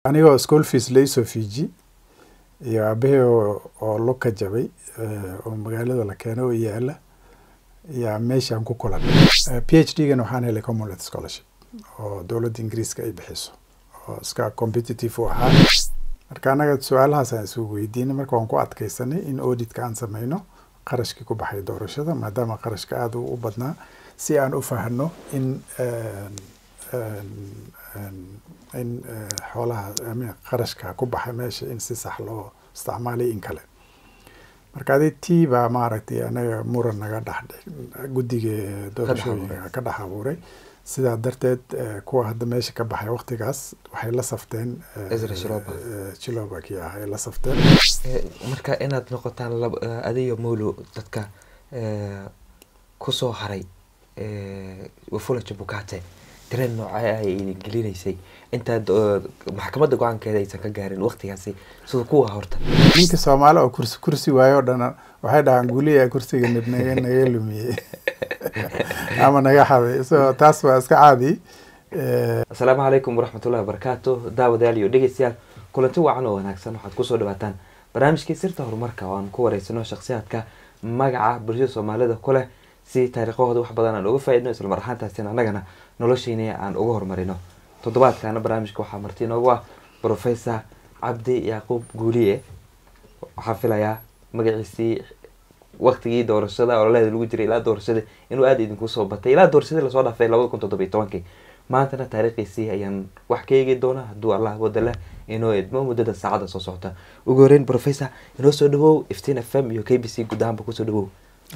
anigoo school fees laisoo fiiji iyo aabahey oo lug ka jabay oo magaalada la keeno oo yaala yaa meeshaan ku kulanay p h d gan waxaan helay commonwealth scholarship oo dowladda ingiriiska ay bixiso oo iska competitive u ahaa marka annaga su-aalahaas aan isugu weydiinay marka waan ku adkeysanay in auditka aan sameyno qarashkii ku baxay doorashada maadaama qarashka aada u badnaa si aan u fahno in in xoolaha qarashka ku baxay meesha in si sax loo isticmaalay in kale marka adi tii baa maaragtay anaga muran naga dhex guddiga doorashooyinka ka dhex abuuray sidaa darteed kuwa hadda meesha ka baxay waktigaas waxay la safteen chilobaki ah ay la safteen marka inaad noqotaan adiyo molo dadka kusoo haray wafula jabukate dareen noocee ay idin gelinaysay intaad maxkamadda go-aankeeda aysan ka gaarin waktigaasi sida kuwa horta ninka soomaali oo kursi kursi waayo o dhan waxay dhahaan guliya kursiga nib naga naga lumiyey ama naga xaday so taas waa iska caadi asalaamu calaykum waraxmatullahi wabarakaatu daawadayaal iyo dhegeystayaal kulanti wacan oo wanaagsan waxaad kusoo dhawaataan barnaamijkii sirta horumarka oo aan ku wareysano shakhsiyaadka magaca bulshada soomaalida ku leh si taariikhahooda wax badan aan uga faa-idno isla mar ahaantaasina annagana noloshiini aan uga horumarino toddobaadkaana barnaamijka waxaa marti inoogu ah professor cabdi yacquub guuliye waxaa filayaa magaciisii waktigii doorashada ololaheeda lagu jiray ilaa doorashada inuu aada idinku soo batay ilaa doorashadii lasoo dhaafay labada kun toddoba iyo tobankii maantana taariikhiisii ayaan wax ka eegi doonaa hadduu allah wada leh inoo idmo muddada saacada soo socota ugu horeyn professor inoo soo dhawow iftiin f m iyo k b c guud ahaanba kusoo dhawow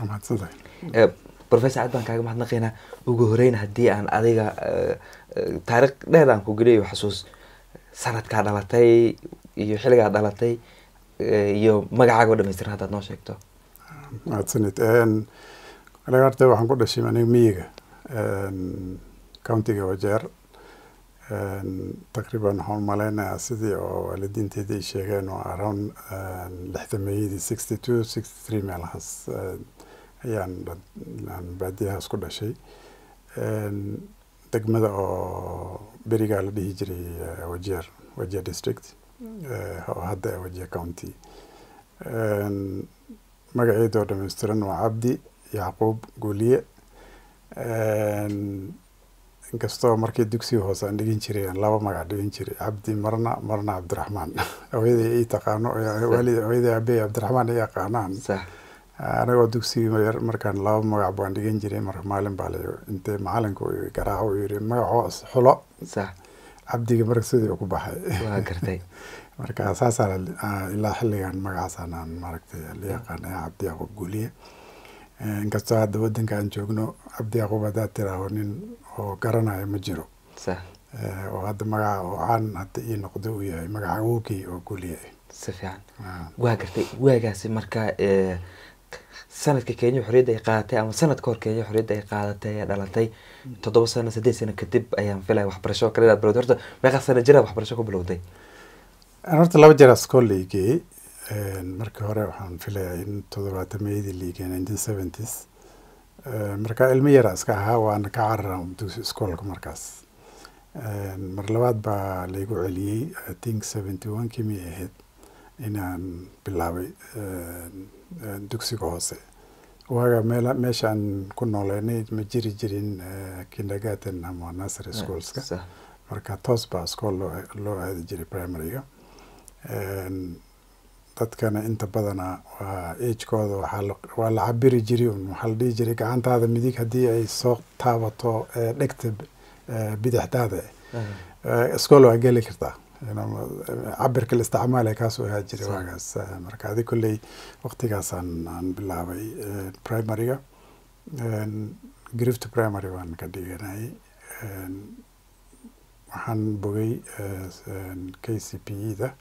professor aad baan kaaga mahadnaqaynaa ugu horeyn haddii aan adiga taariikh dheer aan ku geliyo xasuus sanadkaa dhalatay iyo xilligaa dhalatay iyo magacaaga o dhamaystiran haddaad noo sheegto mahadsanid aniga horta waxaan ku dhashay aniga miyiga countiga wajeer taqriiban waxaan umaleynayaa sidii oo waalidiinteeda ay sheegeen oo around lixdameeyadii sixty two sixty three meelahaas ayaan baadiyahaas ku dhashay degmada oo berigaa la dhihi jiray wajeer wajeer district oo hadda wajeer county magaceeda oo dhameystiran waa cabdi yacquub guuliye inkastoo markii dugsiga hoose aan dhigin jiray aan laba magac dhigin jiray cabdi marna marna cabdiraxmaan hooyaday ii taqaano hooyaday aabey cabdiraxmaan i yaqaanaan anagoo dugsigii markaan laba magac baan dhigan jiray marka maalin baa la intay macalinka garaaco u yiri magacoo xulo cabdiga marka sidii ku baxay marka saasaa ilaa xilligan magacaasaan aan maaragtay la yaqaanay cabdi yacquub guuliye inkastoo hadda wadanka aan joogno cabdi yacquub haddaad tiraaho nin oo garanayo ma jiro oo hadda magaca oo caan hadda ii noqdo uu yahay magaca awowkii oo guuliye si fiican waa gartay waagaasi marka sanadka kenya xorriyadda ay qaadatay ama sanad ka hor kenya xorriyadda ay qaadatay ee dhalatay toddoba sano saddeed sano kadib ayaan filaya waxbarasho kale inaad bilowday horta meeqa sano jira waxbarasho ku bilowday horta laba jeer school la igeeyey markii hore waxaan filayaa in toddobaatameyadii la igeeyey nineteen seventies marka ilmo yara iska ahaa waana ka carara dugsi iskoolka markaas mar labaad baa laygu celiyey i think seventy one kii miyay ahayd inaan bilaabay dugsiga hoose waaga meel meeshaan ku nooleynay ma jiri jirin kindergarten ama nursery schoolska marka toos baa school loo loo aadi jiray primaryga dadkana inta badana waa agekooda waxaa waa la cabiri jiray un waxaa la dhihi jiray gacantaada midig haddii ay soo taabato dhegta bidixdaada school waa geli kartaa cabirka la isticmaalaya kaasoo ahaa jiray waagaas marka adi kolley waktigaasaan aan bilaabay primaryga grift primary baan ka dhiganayay waxaan bogay k c p e da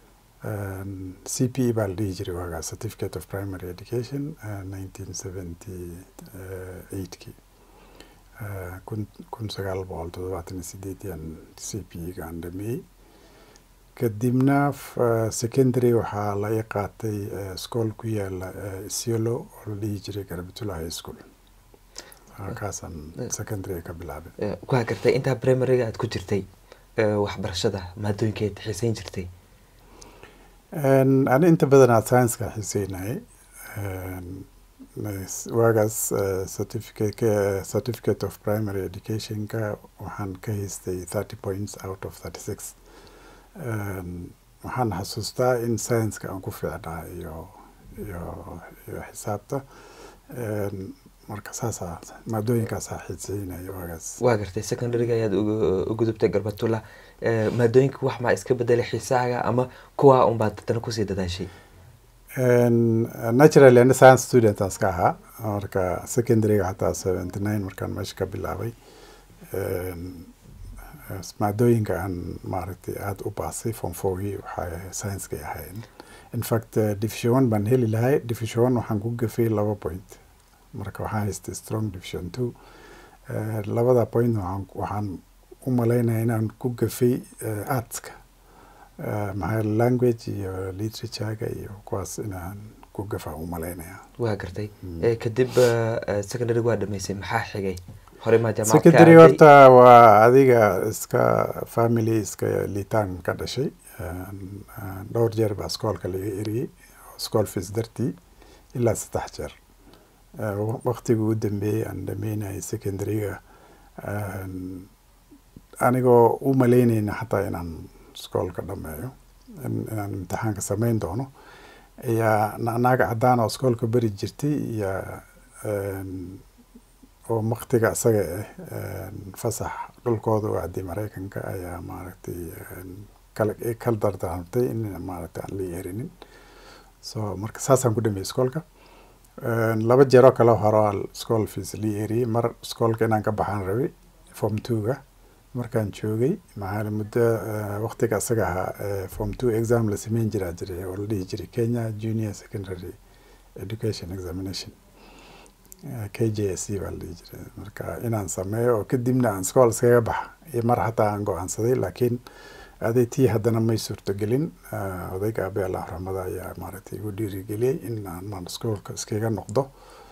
c p e baa la dhihi jiray waagaas certificate of primary education nineteen seventy eight kii kun kun sagaal boqol toddobaatan iyo sideediyan c p e gaan dhameeyey kadibna secondary waxaa la i qaatay school ku yaala isiolo oo la dhihi jiray garbitula high school kaasaan secondary ka bilaabay waa gartay intaa primaryga aad ku jirtay waxbarashada maadooyinkeed xiiseyn jirtay ani inta badanaa science-ka xiiseynayay waagaas certificate certificate of primary educationka waxaan ka haystay thirty points out of thirty six waxaan xasuustaa in science-ka aan ku fiicnaa iyo iyo iyo xisaabta marka saasaa maadooyinkaasaa xiiseynaya waagaas waa gartay secondaryga ayaad u gudubtay garbatula maadooyinka wax maa iska bedelay xiisaaga ama kuwa unbaad dadana kusii dadaashay naturally ani science student aan iska ahaa marka secondaryga xataa seventy nine markaan meesha ka bilaabay maadooyinka aan maaragtay aada u baasay form fourgii waxay science-kay ahayn in fact division one baan heli lahay division one waxaan ku gafay laba point marka waxaan haystay strong division two labada point waxaan waxaan u malaynaya inaan ku gafay artska maxaa language iyo literaturega iyo kuwaas inaan ku gafa u malaynaya waa gartay kadib secondary waa dhamaysay maxaa xigay hore maa secondary horta waa adiga iska family iska liitaan ka dhashay dhowr jeer baa iskoolka laga eriyey school fees dartii ilaa saddex jeer waktigii u dambeeyey aan dhameynayay secondaryga anigoo u malaynayna xataa inaan iskoolka dhameeyo inaan imtixaanka sameyn doono ayaa naaga caddaan oo iskoolka beri jirtay iyo oo waktiga isaga ah fasax dhulkooda u aaday maraykanka ayaa maaragtay kala dardaarmtay in maaragtay aan la yeerinin so marka saasaan ku dhameeyey iskoolka laba jeeroo kale hore school fees la yeeriyey mar iskoolka inaan ka baxaan rabay form two-ga markaan joogay maxaa muddo waktiga isaga ahaa form two exam la sameyn jiraa jiray oo la dhihi jiray kenya junior secondary education examination k j s c baa la dhihi jiray marka inaan sameeyo oo kadibna aan iskool iskaga baxa iyo mar xataa aan go-aansaday laakiin aday tii haddana may suurtogelin odayga abe allah raxmada ayaa maaragtay igu dhiirigeliyey in aan iskoolka iskaga noqdo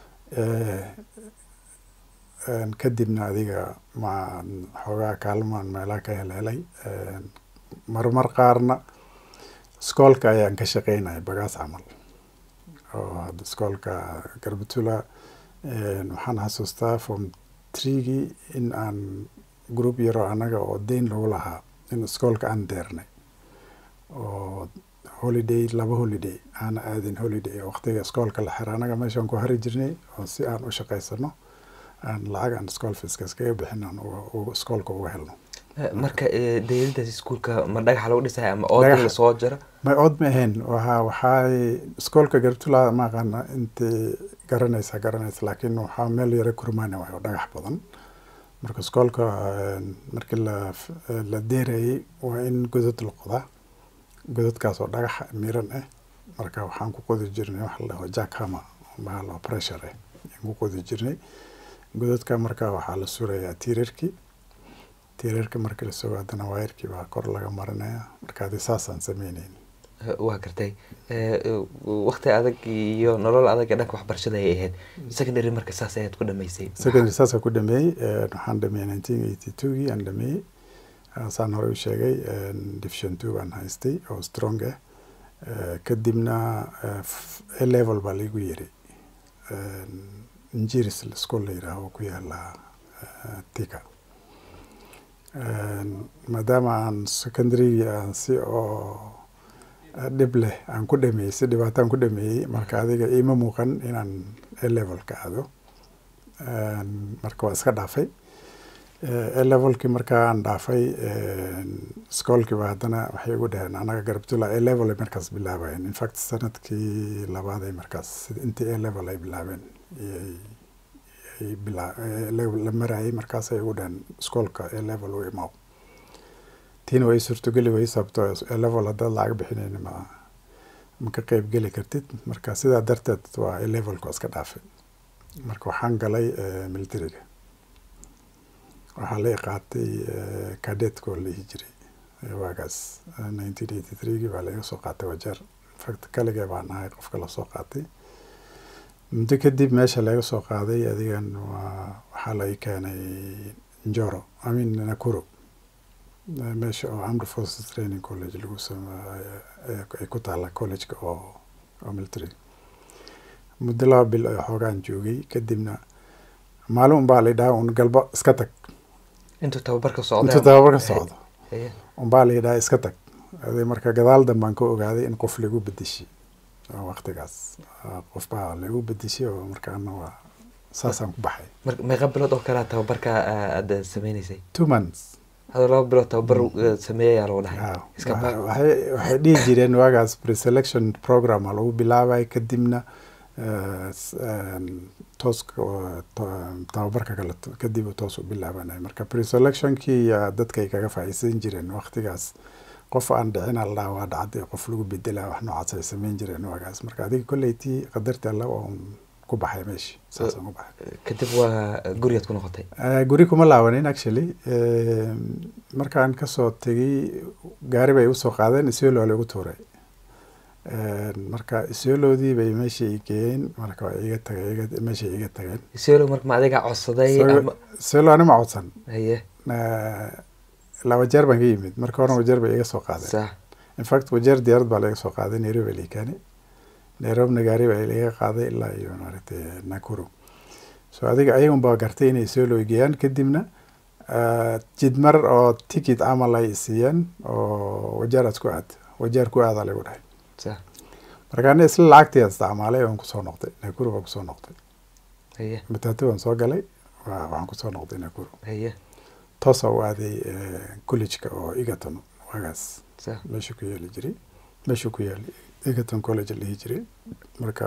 kadibna adiga ma xoogaa kaalmaan meelaha ka helhelay marmar qaarna iskoolka ayaan ka shaqeynaya bagaas camal oo hadda iskoolka garbatula waxaan xasuustaa form treegii in aan group yaroo annaga oo deyn lagu lahaa in iskoolka aan deernay oo holiday laba holiday aana aadin holiday waqtiga iskoolka la xira annaga meeshaan ku hari jirnay oo si aan u shaqaysano aan lacag aan school feeska iskaga bixin aan iskoolka uga helno marka dayadaas iskuulka ma dhagaxa lagu dhisaya ama ood in lasoo jaro may ood ma ahayn waxa waxay iskoolka gartula ma aqaana intay garanaysa garanaysa laakiin waxaa meel yara kurmaana waay oo dhagax badan marka iskoolka markii la la deerayay waa in godad la qodaa godadkaas oo dhagax miran ah marka waxaan ku qodi jirnay waxa la dhaho jackhama bahal oo pressure ah ayaan ku qodi jirnay godadka marka waxaa la surayaa tiirarkii tiirarka markii la sugo haddana waayarkii baa kor laga marinaya marka adi saasaan sameyneyn waa gartay wakti adag iyo nolol adag ee dhanka waxbarashada ay ahayd secondary marka saas ayaad ku dhamaysay secondary saasaan ku dhameeyey waxaan dhameeyey nineteen eighty two-gii aan dhameeyey saan hore u sheegay division two baan haystay oo strong ah kadibna a level baa laigu yeray injiris school la yidhaaho oo ku yaala tika maadaama aan secondary aan si oo dhib leh aan ku dhameeyey si dhibaataan ku dhameeyey marka adiga iima muuqan inaan a level ka aado marka waa iska dhaafay a levelkii markaa aan dhaafay iskoolkiiba haddana waxay ugu dhaheen anaga garabtula a level ay markaas bilaabayeen infact sanadkii labaad ay markaas intii a level ay bilaabeen la marayay markaas ay ugu dhaheen iskoolka a level u imaaw tiina way suurtogeli way sababto a level haddaad lacag bixinayn ma ma ka qeyb geli kartid marka sidaa darteed waa a levelka iska dhaafay marka waxaan galay militariga waxaa la qaatay cadetka oo la dhihi jiray waagaas nineteen eighty three-gii baa laga soo qaatay wajeer infact kaligee baan ahay qofka lasoo qaatay muddo kadib meesha laga soo qaaday adigan waa waxaa la keenay njoro amin nakuro meesha oo armed forces training college lagu ay ku taalla collegeka oo oo military muddo laba bil oo xoogaan joogay kadibna maalin unbaa la yidhaha un galbo iska tag intuu tababarka socdo intuu tababarka socdo unbaa la yidhaha iska tag ade marka gadaal dambaan ka ogaaday in qof lagu bedeshay waqtigaas qof baa lagu bedeshay oo markaana waa saasaan ku baxay meeqa bilood oo kalea tababarka aad sameyneysay two months hadoo laba bilood tababar sameeyayaa lagu dhahay waxay waxay dhihi jireen waagaas preselection programma lagu bilaabay kadibna toos tababarka kale kadib toos u bilaabanay marka preselectionkii dadkay kaga faa'iidsan jireen waqtigaas qof aan dhicin aldhaa waa dhacday qof lagu bedela wax noocaas ay sameyn jireen waagaas marka adiga kolleytii qadarta alla oo ku baxay meeshii saasaan ku baxay kadib waa gurigaad ku noqotay guri kuma laabanin actually markaan kasoo tegay gaari bay usoo qaadeen isiolo lagu tuuray marka isioloodii bay meesha i geeyeen marka waa iga tagay meesha iga tageen isiolo marka ma adiga codsaday isiolo ani ma codsan haye laba jeer baan ka yimid marka horena wajeer bay iga soo qaadeen sax infact wajeer diyaarad baa laga soo qaaday nairobi la keeni nairobina gaari baa laga qaaday ilaa iyo maaragtay nakuru so adiga ayagun baa gartay inay soo loogeeyaan kadibna jidmar oo ticket camal ay siiyeen oo wajeeraad ku aad wajeer ku aadaa lagu dhahay sax markaana isla lacagtii isticmaalay waan kusoo noqday nakuru baan kusoo noqday haye matatu waan soo galay waxaan kusoo noqday nakuru haye toosa u aaday collegeka oo egerton waagaas sax meesha ku yeeli jiray meesha ku yeeli egerton college la dhihi jiray marka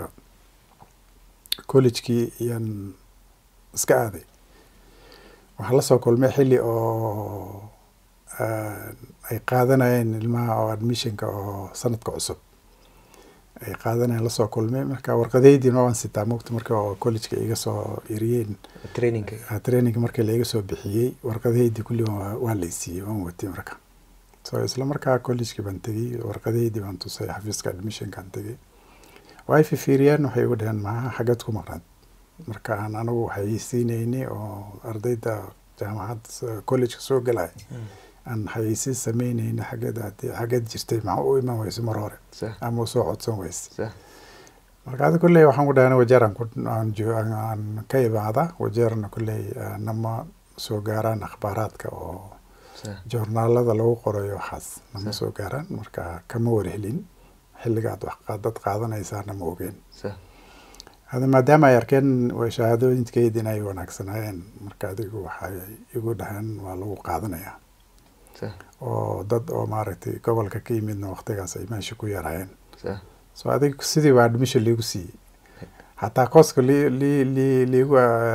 collegekii ayaan iska aaday waxaan lasoo kulmay xilli oo ay qaadanayeen ilmaha oo admissionka oo sanadka cusub ay qaadanayeen lasoo kulmay marka warqadaydiina waan sitaa mogta marka oo collegeka iga soo eriyeen trainingka traininga markii laiga soo bixiyey warqadaydii kulli waa laysiiyey waan watay marka so isla markaa collegekii baan tegey warqadaydii baan tusay xafiiska admissionkaan tegey way fifiiriyeen waxay igu dhaheen maxaa xaggeed ku maqnaad marka aan anigu waxay siinayni oo ardayda jaamacadda collegeka soo galay aan xayeysiin sameynayni xaggeed xaggeed jirtay maxaa u iman weyse mar hore sax ama soo codsan weyse sax marka adi kolley waxaan ku dhahan wajeer aan ku aan jo aan ka imaada wajeerna kolley nama soo gaaraan akhbaaraadka oo sax joornaalada lagu qorayo waxaas nama soo gaaraan marka kama warhelin xilligaad wax dad qaadanaysaana ma ogeen sax hada maadaama ay arkeen shahaadooyinkeyd inay wanaagsanaayeen marka adigu waxay igu dhaheen waa lagu qaadanayaa sax oo dad oo maaragtay gobolka ka yimidna waqtigaas ay meesha ku yaraayeen sax so adig sidii baa admission liigu siiyey xataa kooska li li li liigu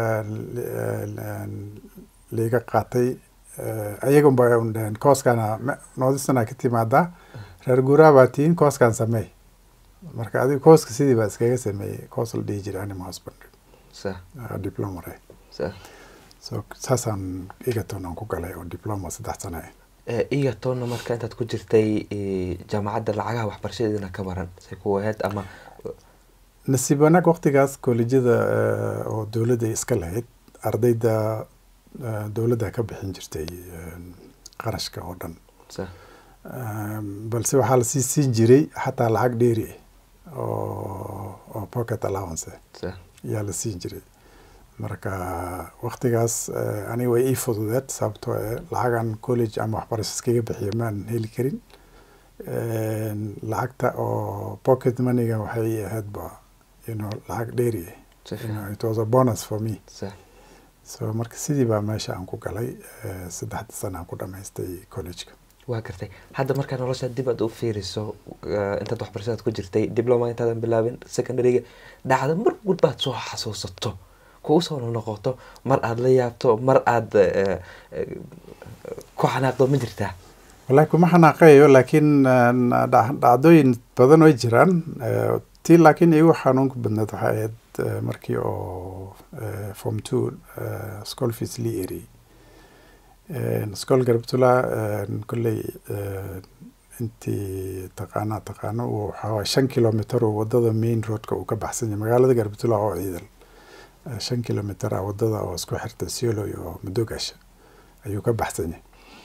liiga qaatay ayagun ba un dhaheen kooskana noodisana ka timaadaa reer guuraa baa tihiin kooskan sameey marka adiga kooska sidii baa iskaga sameeyey koos la dhihi jiray anima husband sax diplomare sax so saasaan egerton aan ku galay oo diploma saddex sano ah egertonna marka intaad ku jirtay jaamacadda lacagaha waxbarashadeedana ka maran say ku ahayd ama nasiib wanaag waqtigaas kollejyada oo dowladda iska lahayd ardayda dowladda ka bixin jirtay qarashka oo dhan sax balse waxaa lasii siin jiray xataa lacag dheeri ah oo oo pocket allowance sax ayaa la siin jiray marka waqtigaas aniga way ii fududeed sababtoo eh lacagan college ama waxbarasho iskaga bixiya maan heli karin lacagta oo pocket moneyga waxay ii ahaydba you know lacag dheeri ah si You know, fiican it was a bonus for me sax so marka sidii baa meesha aan ku galay saddexda sana aan ku dhamaystay collegeka waa gartay hadda markaa nolosha dib aad u fiiriso eh, intaad waxbarashadaad ku jirtay diploma intaadan bilaabin secondaryga dhacda mar walba aad soo xasuusato kugu soo noqoto mar aad la yaabto mar aad eh, eh, ku xanaaqdo ma jirtaa wallaahi kuma xanaaqayo laakiin eh, dhac- dhacdooyin badan way jiraan Eh, tii laakiin igu xanuunka badneed waxay ahayd eh, markii oo eh, form two eh, school fees lii eri school garbtula kolley eh, intii taqaanaa taqaano uu waxaa waye shan kilometer oo wadada main roadka uu ka baxsan yahay magaalada garbtula oo ciidan Eh, shan kilometer ah wadada oo isku xirta siolo iyo madogasha ayuu ka baxsan yahay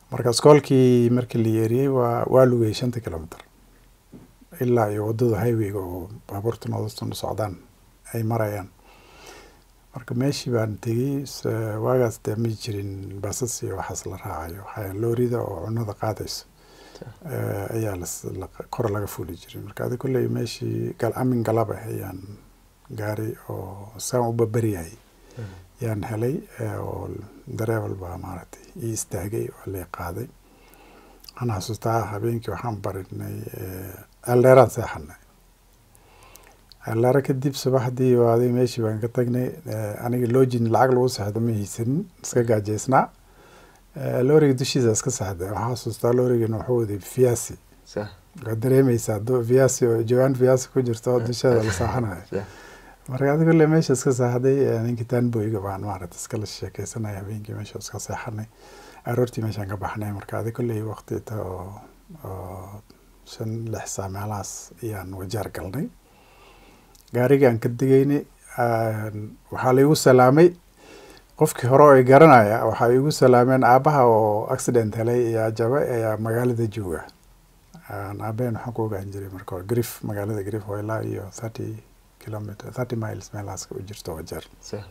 marka iskoolkii markii la yeeriyey waa waa lugayay shanta kilomitr ilaa iyo waddada highwayga oo baabuurta noodastuna socdaan ay marayaan marka meeshii baan tegey waagaas dee ma jirin basas iyo waxaas la raacayo waxaa loorida oo cunada qaadayso ayaa kor laga fuli jiray marka adi kolley meeshii amin galab ah ayaan gaari oo saan u babaryahay yaan helay oo dareebal baa maaragtay ii istaagay oo lay qaaday waxaan xasuustaa habeenkii waxaan barinay ceeldheeraan seexanay ceeldheero kadib subaxdii waaday meeshii baan ka tagnay aniga loojin lacag lagu seexdo ma haysanin iska gaajeysnaa looriga dushiisa iska seexday waxaan xasuustaa loorigana wuxuu waday fiyaasi waad dareemeysaa fiyaasi oo jawaan fiyaasi ku jirto oo dusheeda la saaxanayo marka adi kolle meesha iska seexday ninkii taanboyga baan maaragta iskala sheekeysanay habeenkii meesha iska seexanay aroortii meeshaan ka baxnay marka adi kolley waqti ta oo oo shan lix saa meelahaas ayaan wajaar galnay gaarigii aan ka digaynay waxaa laigu salaamay qofkii hore oo i garanaya waxay igu salaameen aabaha oo accident helay ayaa jaba ayaa magaalada jooga aabaheen waxaan ku ogaan jiray marka hore grif magaalada grif oo ilaa iyo thirty kilometer thirty miles meelahaas u jirto wajeer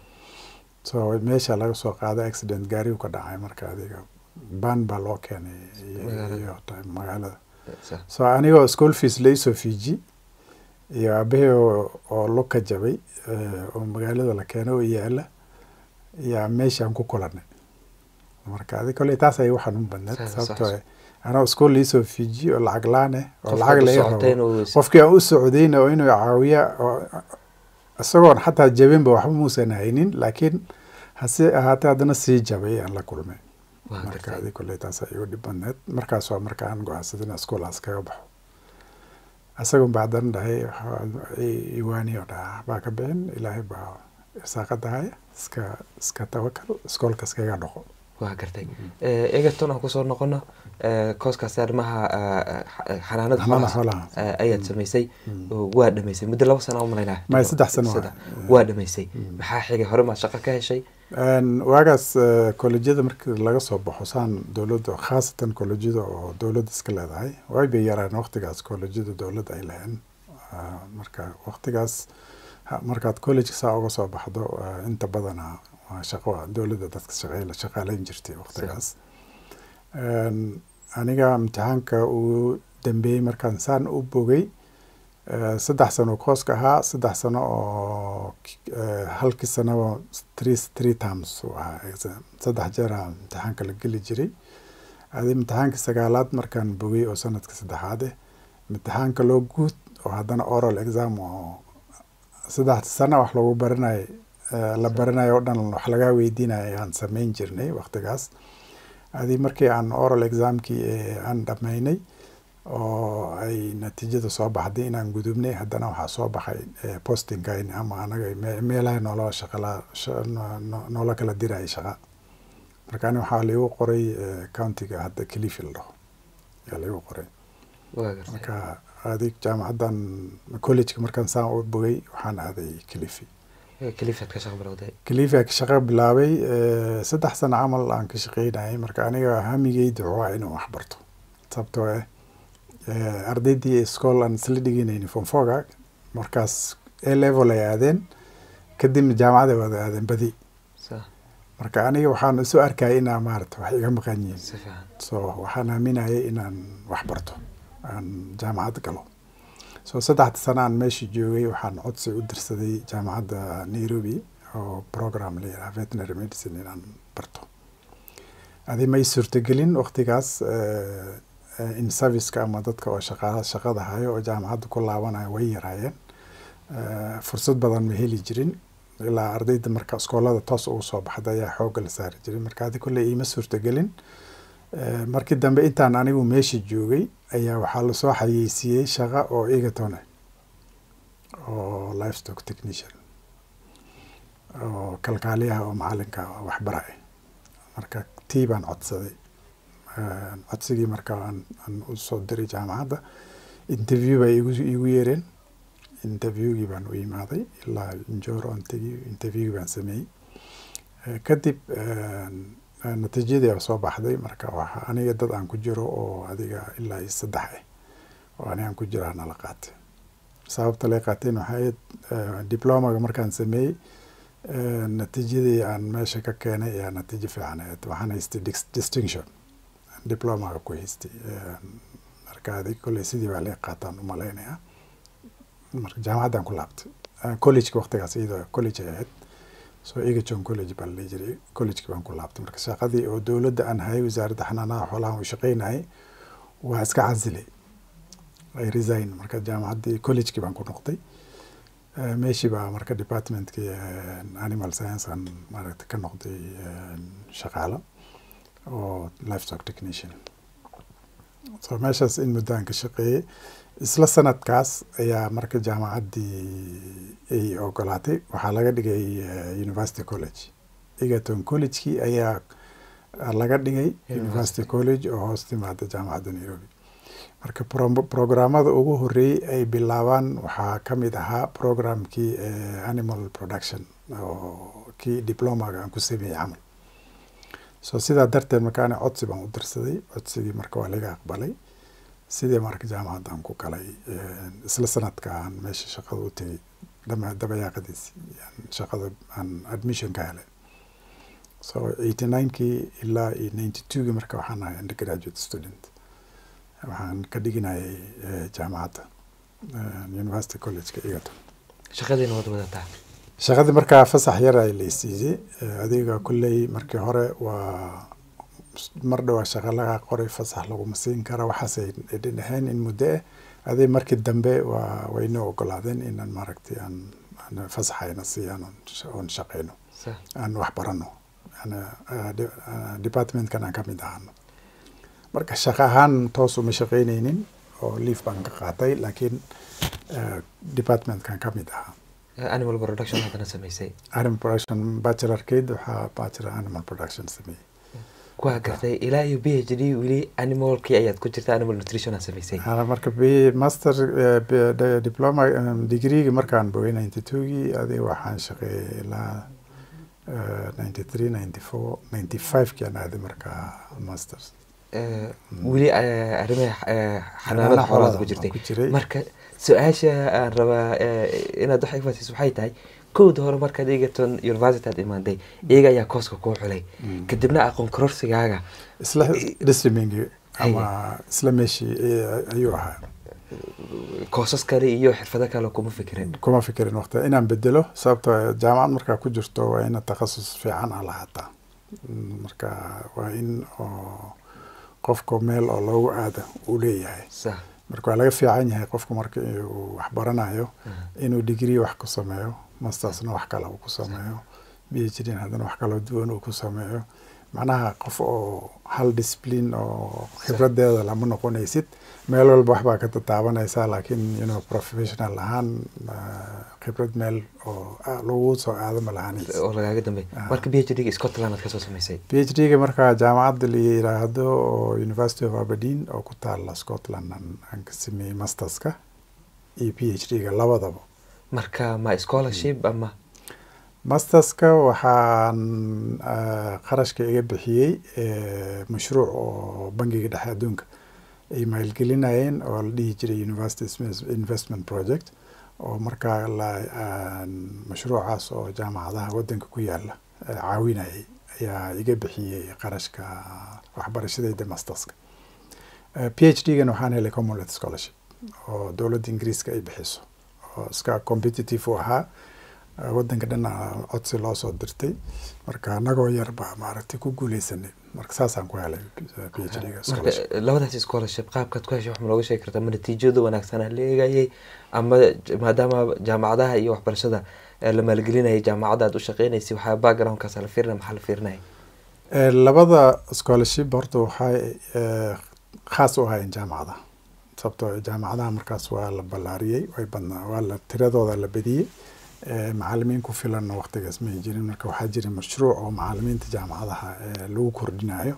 so meesha laga soo qaaday accident gaarigu ka dhacay marka adiga ban baa loo keenay iyo magaalada so anigoo school fees laisoo fiiji iyo aabahey oo luka jabay oo magaalada la keenay oo yaala yaa meeshaan ku kulanay marka adi kolley taas ay waxaan u badneed sababtoo anoo iskool liisoo fiiji oo lacag laaneh oo lacag laga rabo qofkii aan u socdayna oo inuu caawiya oo isagoon xataa jabinba waxba muusan haynin laakiin hase ahaatee haddana sii jabay aan la kulmay marka adi kolley taas ay igu dhib badneed markaas waa marka aan go-aansaday in iskoolaas kaga baxo isagun baa haddana dhahay iwaani oo dhaha baa ka bixin ilaahay baa irsaaqadahaya iska iska tawakal iskoolka iskaga dhaqo waa gartay egerton aan kusoo noqono kooskaas arrimaha xanaanada xoolaha ayaad samaysay waa dhamaysay muddo laba sana umalaynaa may saddex sano waa dhamaysay maxaa xigay hore maad shaqo ka heshay waagaas kolleejyada markii laga soo baxo saan dowladda khaasatan kolleejyada oo dowladda iska leedahay way bay yaraan waqtigaas kolleejyada dowladda ay lahayn marka waqtigaas markaad college saa uga soo baxdo inta badana waa shaqo dowladda dadka shaqeyla shaqaaleyn jirtay waqtigaas aniga imtixaanka uu dambeeyey markaan saan u bogay saddex sano kooska ahaa saddex sano oo halkii sanaba three three terms uu ahaa saddex jeera imtixaanka la geli jiray adi imtixaankii sagaalaad markaan bogay oo sanadka saddexaad eh imtixaanka loo guud oo haddana oral exam oo saddex sano wax lagu baranayo la baranayo o dhan wax lagaa weydiinayo aan sameyn jirnay waqtigaas adi markii aan oral examkii aan dhammaynay oo ay natiijada soo baxday inaan gudubnay haddana waxaa soo baxay postingkayn ama anaga meelaha noola shaqala noola kala diraya shaqa marka ani waxaa laigu qoray countiga hadda clifi la dhaho ayaa laigu qoray marka adig jaamacaddan collegeka markaan saan u bogay waxaan aaday clifi clifi ka shaqo bilaabay saddex sano camal aan ka shaqeynayay marka aniga hamigeyda waa inuu wax barto sababtoo ah ardaydii school aan isla dhiganayni fonfoga markaas a level ay aadeen kadibna jaamacad ay wada aadeen badi marka aniga waxaan isu arkayay inaa maarata wax iga maqan yihiin so waxaan aaminayay inaan wax barto aan jaamacad galo so saddexda sano aan meesha joogay waxaan codsi u dirsaday jaamacadda nairobi oo program la yidhaha veterinary medicine inaan barto adi may suurtagelin waqtigaas in serviceka ama dadka oo shaqa shaqada hayo oo jaamacadda ku laabanayo way yaraayeen fursad badan ma heli jirin ilaa ardayda marka iskoolada toos ugu soo baxda ayaa xoogga la saari jiray marka adi kolley iima suurtagelin markii dambe intaan anigu meesha joogay ayaa waxaa lasoo xayeysiiyey shaqa oo egatone oo livestock technician oo kalkaaliyaha oo macalinka waxbaraya marka tii baan codsaday codsigii marka aan usoo diray jaamacadda interview bay igu igu yeereen interviewgii baan u imaaday ilaa injoor on tegi interviewgii baan sameeyey kadib natiijadii soo baxday marka waxa aniga dad aan ku jiro oo adiga ilaa iyo saddex ah oo ani aan ku jiro nala qaatay sababta lay qaateen waxay diplomaga markaan sameeyey natiijadii aan meesha ka keenay ayaa natiijo fiican ahayd waxaan haystay distinction diplomaga ku haystay marka adig kolley sidii baa lay qaataan umalaynaya marka jaamacaddaan ku laabtay collegeka waqtigaas iyadoo college ay ahayd so egajon college baa la jiray collegeki baan ku laabtay marka shaqadii oo dowladda aan hayay wasaaradda xanaanaha xoolahan u shaqeynayay waa iska casilay ay resign marka jaamacaddii collegekii baan ku noqday meeshii baa marka departmentkii animal science aan maaragta ka noqday shaqaalo oo livestock technician so meeshaas in muddaan ka shaqeeyey isla sanadkaas ayaa marka jaamacaddii ay ogolaatay waxaa laga dhigay university college egerton collegekii ayaa laga dhigay university college oo hoos timaada jaamacadda nairobi marka programmada ugu horeeyey ay bilaabaan waxaa ka mid ahaa programkii animal production oo kii diplomaga aan ku sameeyey camal so sidaa darteed markaani codsi baan u dirsaday codsigii marka waa laga aqbalay sidii marka jaamacaddan ku galay isla sanadka aan meesha shaqada u tegay dabayaaqadiisi shaqada aan admission ka helay so eighty ninekii ilaa iyo ninety twogii marka waxaan ahay undergraduate student waxaan ka dhiginayay jaamacadda university collegeka egerton shaqadiina wad wadataa shaqadii markaa fasax yar ay laysiiyey adiga kulley markii hore waa mar dhowaa shaqa laga qoray fasax laguma siin kara waxaasay dhaheen in muddo ah aday markii dambe waa waynoo ogolaadeen inaan maaragtay aan fasaxayna siiyaan oon shaqeyno aan wax barano departmentkan aan ka mid ahano marka shaqo ahaan toos uma shaqeyneynin oo liif baan ka qaatay laakiin departmentkan ka mid ahaa animal production haddana samaysay animal production bachelorkeed waxaa bachelor animal production sameeyey waa gartay ilaa iyo b h d weli animalkii ayaad ku jirta animal nutrition aad samaysay marka b master diploma degreegi markaan bogay ninety twogii adiga waxaan shaqeeyey ilaa ninety three ninety four ninety five kian aaday markaa masters weli arrimaha xanaanada xoolaad ku jirtay marka su-aasha aan rabaa inaad wax ifasiis waxay tahay kowda hore markaad egerton university aad imaaday iyaga ayaa kooska kuu xulay kadibna aqoon kororsigaaga isla disriming ama isla meeshii ayuu ahaa koosas kale iyo xirfado kale kuma fikirin kuma fikirin waqti inaan bedelo sababto jaamacad markaa ku jirto waa ina takhasus fiican a lahaataa marka waa in oo qofka meel oo loogu aada uu leeyahay marka waa laga fiican yahay qofku marka uu wax baranayo inuu degree wax ku sameeyo mastersna wax kale uu ku sameeyo b h d haddana wax kaloo duwan uu ku sameeyo macnaha qof oo hal discipline oo khibradeeda lama noqonaysid meel walba waxbaa ka tataabanaysaa laakiin inuu professional ahaan khibrad meel oo lagu soo aado ma lahaanaysa oo lagaaga dambeey marka b h d ga scotland aad kasoo samaysay b h d ga markaa jaamacadda la yiraahdo oo university of aberdeen oo ku taala scotland aan ka sameeyey masterska iyo b h d ga labadaba marka ma scholarship ama masterska waxaan qarashka iga bixiyey mashruuc oo bangiga dhexe adduunka ay maalgelinayeen oo la dhihi jiray university investment project oo markaa la mashruucaas oo jaamacadaha waddanka ku yaala caawinayay ayaa iga bixiyey qarashka waxbarashadeyda masterska p h d gan waxaan helay commonwealth scholarship oo dowladda ingiriiska ay bixiso oo iska competitive u ahaa waddanka dhana codsi loo soo dirtay marka anagoo yar baa maaragtay ku guuleysanay marka saasaan ku helay p h d ga labadaas scholarship qaabkaad ku heshay wax ma looga sheegi kartaa ma natiijada wanaagsanaa la eegayay ama maadaama jaamacadaha iyo waxbarashada la maalgelinayay jaamacadda aad u shaqeynaysay waxaa backgroundkaas la fiirinaya maxaa la fiirinaya labada scholarship horta waxay khaas u ahaayeen jaamacadaha sababtoo jaamacadaha markaas waa la ballaariyey way badnaa waa la tiradooda la badiyey macalimiin ku filanna waqtigaas may jirin marka waxaa jira mashruuc oo macalimiinta jaamacadaha lagu kordhinayo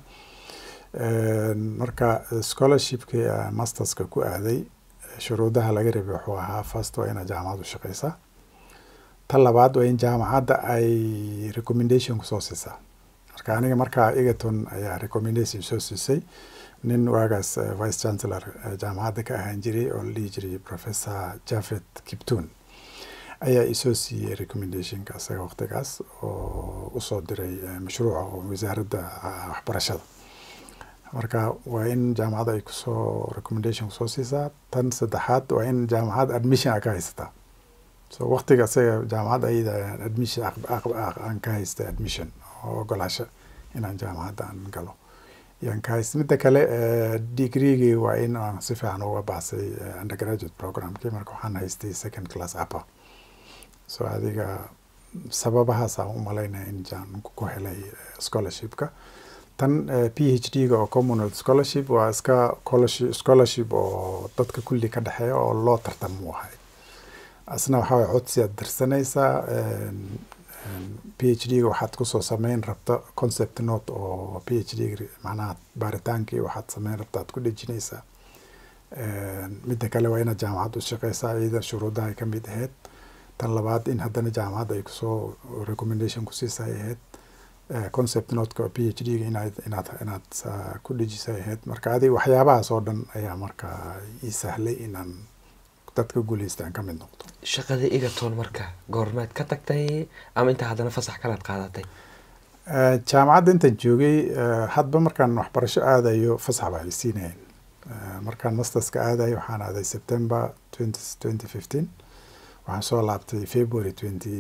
marka scholarshipkii masterska ku aaday shuruudaha laga rabay wuxuu ahaa first waa inaad jaamacad u shaqeysaa ta labaad waa in jaamacadda ay recommendation kusoo siisaa marka aniga markaa egerton ayaa recommendation soo siisay nin waagaas vice chancellor jaamacadda ka ahaan jiray oo la dhihi jiray professor jafet kiptun ayaa isoo siiyey recommendationka isaga waqtigaas oo usoo diray mashruuca oo wasaaradda waxbarashada marka waa in jaamacadda ay kusoo recommendation kusoo siisaa tan saddexaad waa in jaamacad admission a ka haysataa so waqtiga isaga jaamacadda ayada admission aan ka haystay admission oo ogolaasho inaan jaamacadda aan galo yaan ka haystay midda kale degreegii waa in aan si fiican uga baxsay undergraduate programkii marka waxaan haystay second class upper so adiga sababahaasaan u malaynaya in jaan ku helay scholarshipka tan p h d ga oo commonwealth scholarship waa iska scholarship oo dadka kulli ka dhexeeya oo loo tartamo ahay asna waxaa way codsi aad dirsanaysaa p h d ga waxaad kusoo sameyn rabta concept note oo p h d macnaha baaritaankii waxaad sameyn rabta aad ku dhejinaysaa midda kale waa inaad jaamacad u shaqeysaa iyada shuruudaha ay kamid ahayd tan labaad in haddana jaamacadda ay kusoo recommendation kusiisay ahayd concept notka p h d ga inaad inaad inaad ku dhejisay ahayd marka adig waxyaabahaas oo dhan ayaa marka ii sahlay inaan dadka guuleystaan ka mid noqdo shaqada egerton marka goormeed ka tagtay ama intaa haddana fasax kalaad qaadatay jaamacadda intaan joogay hadba markaan waxbarasho aadayo fasax baa ay siinayeen markaan masterska aadayo waxaan aaday september twenty twenty fifteen waxaan soo laabtay february twenty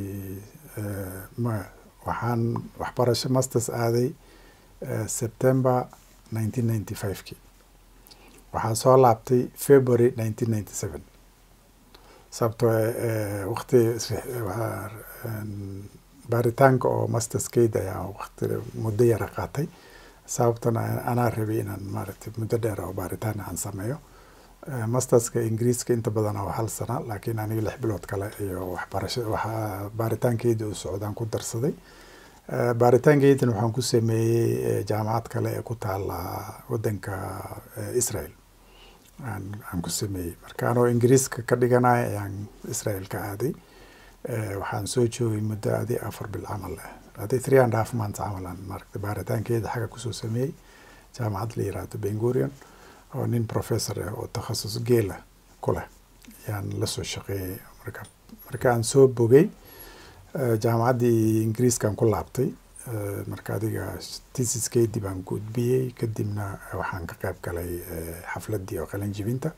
waxaan waxbarasho masters aaday september nineteen ninety five ki waxaan soo laabtay february nineteen ninety seven sababtoo waqti baaritaanka oo masterskeyda ayaa waqti muddo yara qaatay sababtan anaa rabay inaan maaragtay muddo dheer oo baaritaan aan sameeyo masterska ingiriiska inta badan oo hal sana laakiin aniga lix bilood kale iyo waxbarasho waxa baaritaankeydii u socdaan ku darsaday baaritaankeydin waxaan ku sameeyey jaamacad kale ee ku taala wadanka israel aan ku sameeyey marka anoo ingiriiska ka dhiganaya ayaan israel ka aaday waxaan soo joogay muddo adi afar bil camal ah adi three and half months camal aan maaragtay baaritaankeeda xagga kusoo sameeyey jaamacad la yiraahdo bengurion oo nin professor ah oo takhasus geela ku leh ayaan lasoo shaqeeyey marka marka aan soo bogay jaamacaddii ingiriiskaan ku laabtay marka adiga tisiskeedii baan gudbiyey kadibna waxaan ka qayb galay xafladdii oo qalin jibinta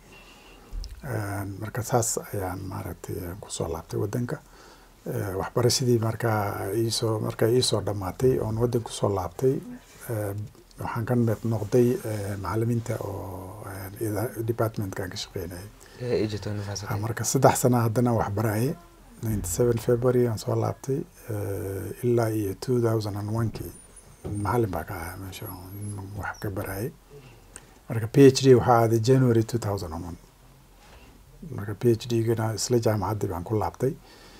marka saas ayaan maaragtay kusoo laabtay wadanka waxbarashadii markaa iisoo markaa iisoo dhammaatay oon wadanka kusoo laabtay waxaan ka mid noqday macalimiinta oo departmentkan ka shaqeynayay marka saddex sana haddana waxbaraye ninety seven february aan soo laabtay ilaa iyo two thousand and one kii macalin baa ka ahaa meesha wax ka barayay marka p h d waxaa aaday january two thousand and one marka p h d gana isla jaamacaddii baan ku laabtay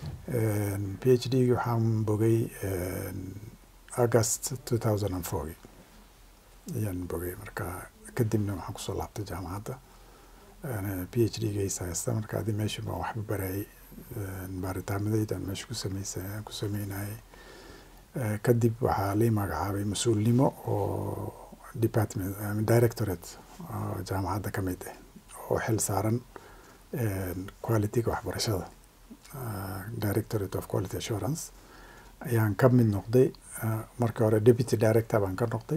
p h d gi waxaan bogay august two thousand and four ayaan bogay marka kadibna waxaan kusoo laabtay jaamacadda p h d gaysa haysta marka adi meesha baan waxba barayay baaritaamadeydaan meesha ku sameysa ku sameynayay kadib waxaa lii magacaabay mas-uulnimo oo department directorate oo jaamacadda ka mid ah oo xil saaran qualityga waxbarashada directorate of quality assurance ayaan ka mid noqday marka hore deputy director baan ka noqday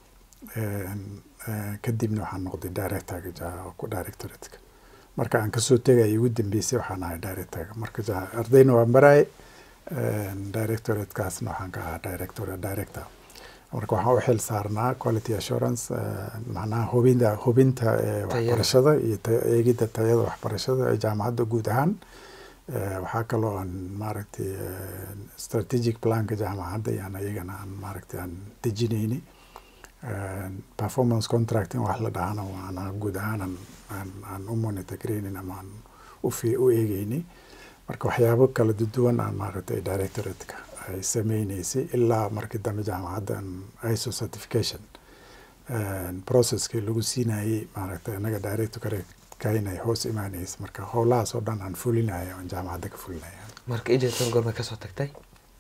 kadibna waxaan noqday directorga directorateka marka aan kasoo tegaya ugu dambeysay waxaan ahay directorga marka ardayna waan baraay directoratekaasna waxaan ka ahaa director director marka waxaan u xil saarnaa quality assurance macnaha hubinta hubinta waxbarashada iyo eegidda tayada waxbarashada ee jaamacadda guud ahaan waxaa kaloo aan maaragtay strategic planka jaamacadda yaan iyagana aan maaragtay aan dejinayni performance contracting wax la dhahana waana guud ahaan aan aan aan u monitor gareynin ama aan u fi u eegeyni marka waxyaabo kala duwan aan maaragtay directorateka ay sameyneysay ilaa markii dambe jaamacaddan iso certification processkii lagu siinayey maaragtay anaga director kainay hoos imaaneysa marka howlahaas oo dhan aan fulinaya aan jaamacadda ka fulinaya marka egerton goorma kasoo tagtay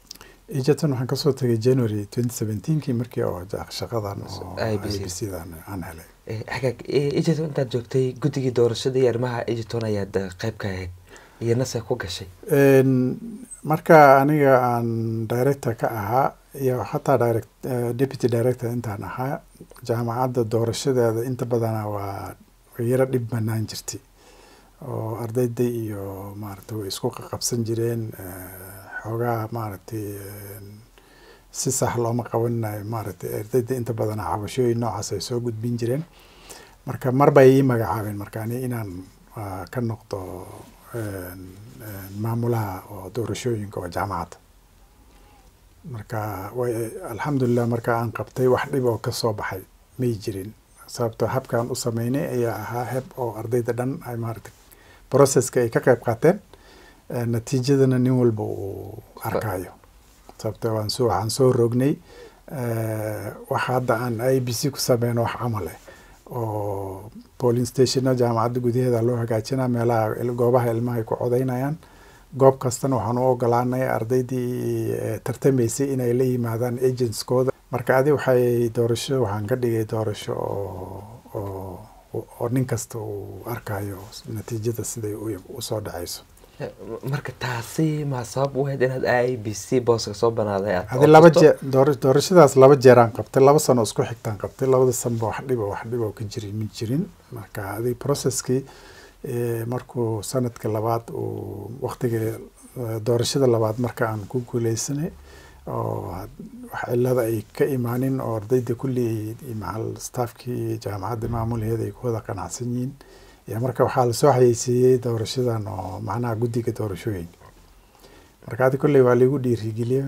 egerton waxaan kasoo tagay january twenty seventeenkii markii oo shaqadan oo i b c dan aan helay hagaag egerton intaad joogtay guddigii doorashada iyo arrimaha egerton ayaad qeyb ka ahayd iyo nase ku gashay marka aniga aan director ka ahaa iyo xataa direct deputy director intaan ahaa jaamacadda doorashadeeda inta badana waa yaro dhib banaan jirtay oo ardayda iyo maaragtay way isku qaqabsan jireen xoogaa maaragtay si sax looma qabanayo maaragtay ardayda inta badana cabashooyin noocaas ay soo gudbin jireen marka mar bay ii magacaabeen marka ani inaan ka noqdo maamulaha oo doorashooyinka oo jaamacadda marka way alxamdulilah marka aan qabtay wax dhib oo kasoo baxay may jirin sababtoo habkaan u sameynay ayaa ahaa heb oo ardayda dhan ay maaragtay processka ay ka qeyb qaateen natiijadana nin walba uu arkayo sababto waan soo waxaan soo rognay wax hadda aan i b c ku sameyno wax camale oo polling stationa jaamacadda gudaheeda loo hagaajinaa meelaha goobaha ilmaha ay ku codeynayaan goob kastana waxaan u ogolaanay ardaydii tartamaysay inay la yimaadaan agentskooda marka adi waxay doorasho waxaan ka dhigay doorasho oo oo oo nin kasta uu arkayo natiijada siday usoo dhaceyso marka taasi ma sabab u ahayd inaad i b c booska soo banaaday adi laba jee doorashadaas laba jeeraan qabtay laba sano isku xigtaan qabtay labada sanba wax dhiba wax dhiba ka jiri ma jirin marka adi processkii markuu sanadka labaad uu waktiga doorashada labaad marka aan ku guuleysanay oo wax cilada ay ka imaanin oo ardayda kulli macal staffkii jaamacadda maamulaheeda ay ku wada qanacsan yihiin iyo marka waxaa lasoo xayeysiiyey doorashadan oo macnaha guddiga doorashooyinka marka adi kolley waa laigu dhiirigeliyey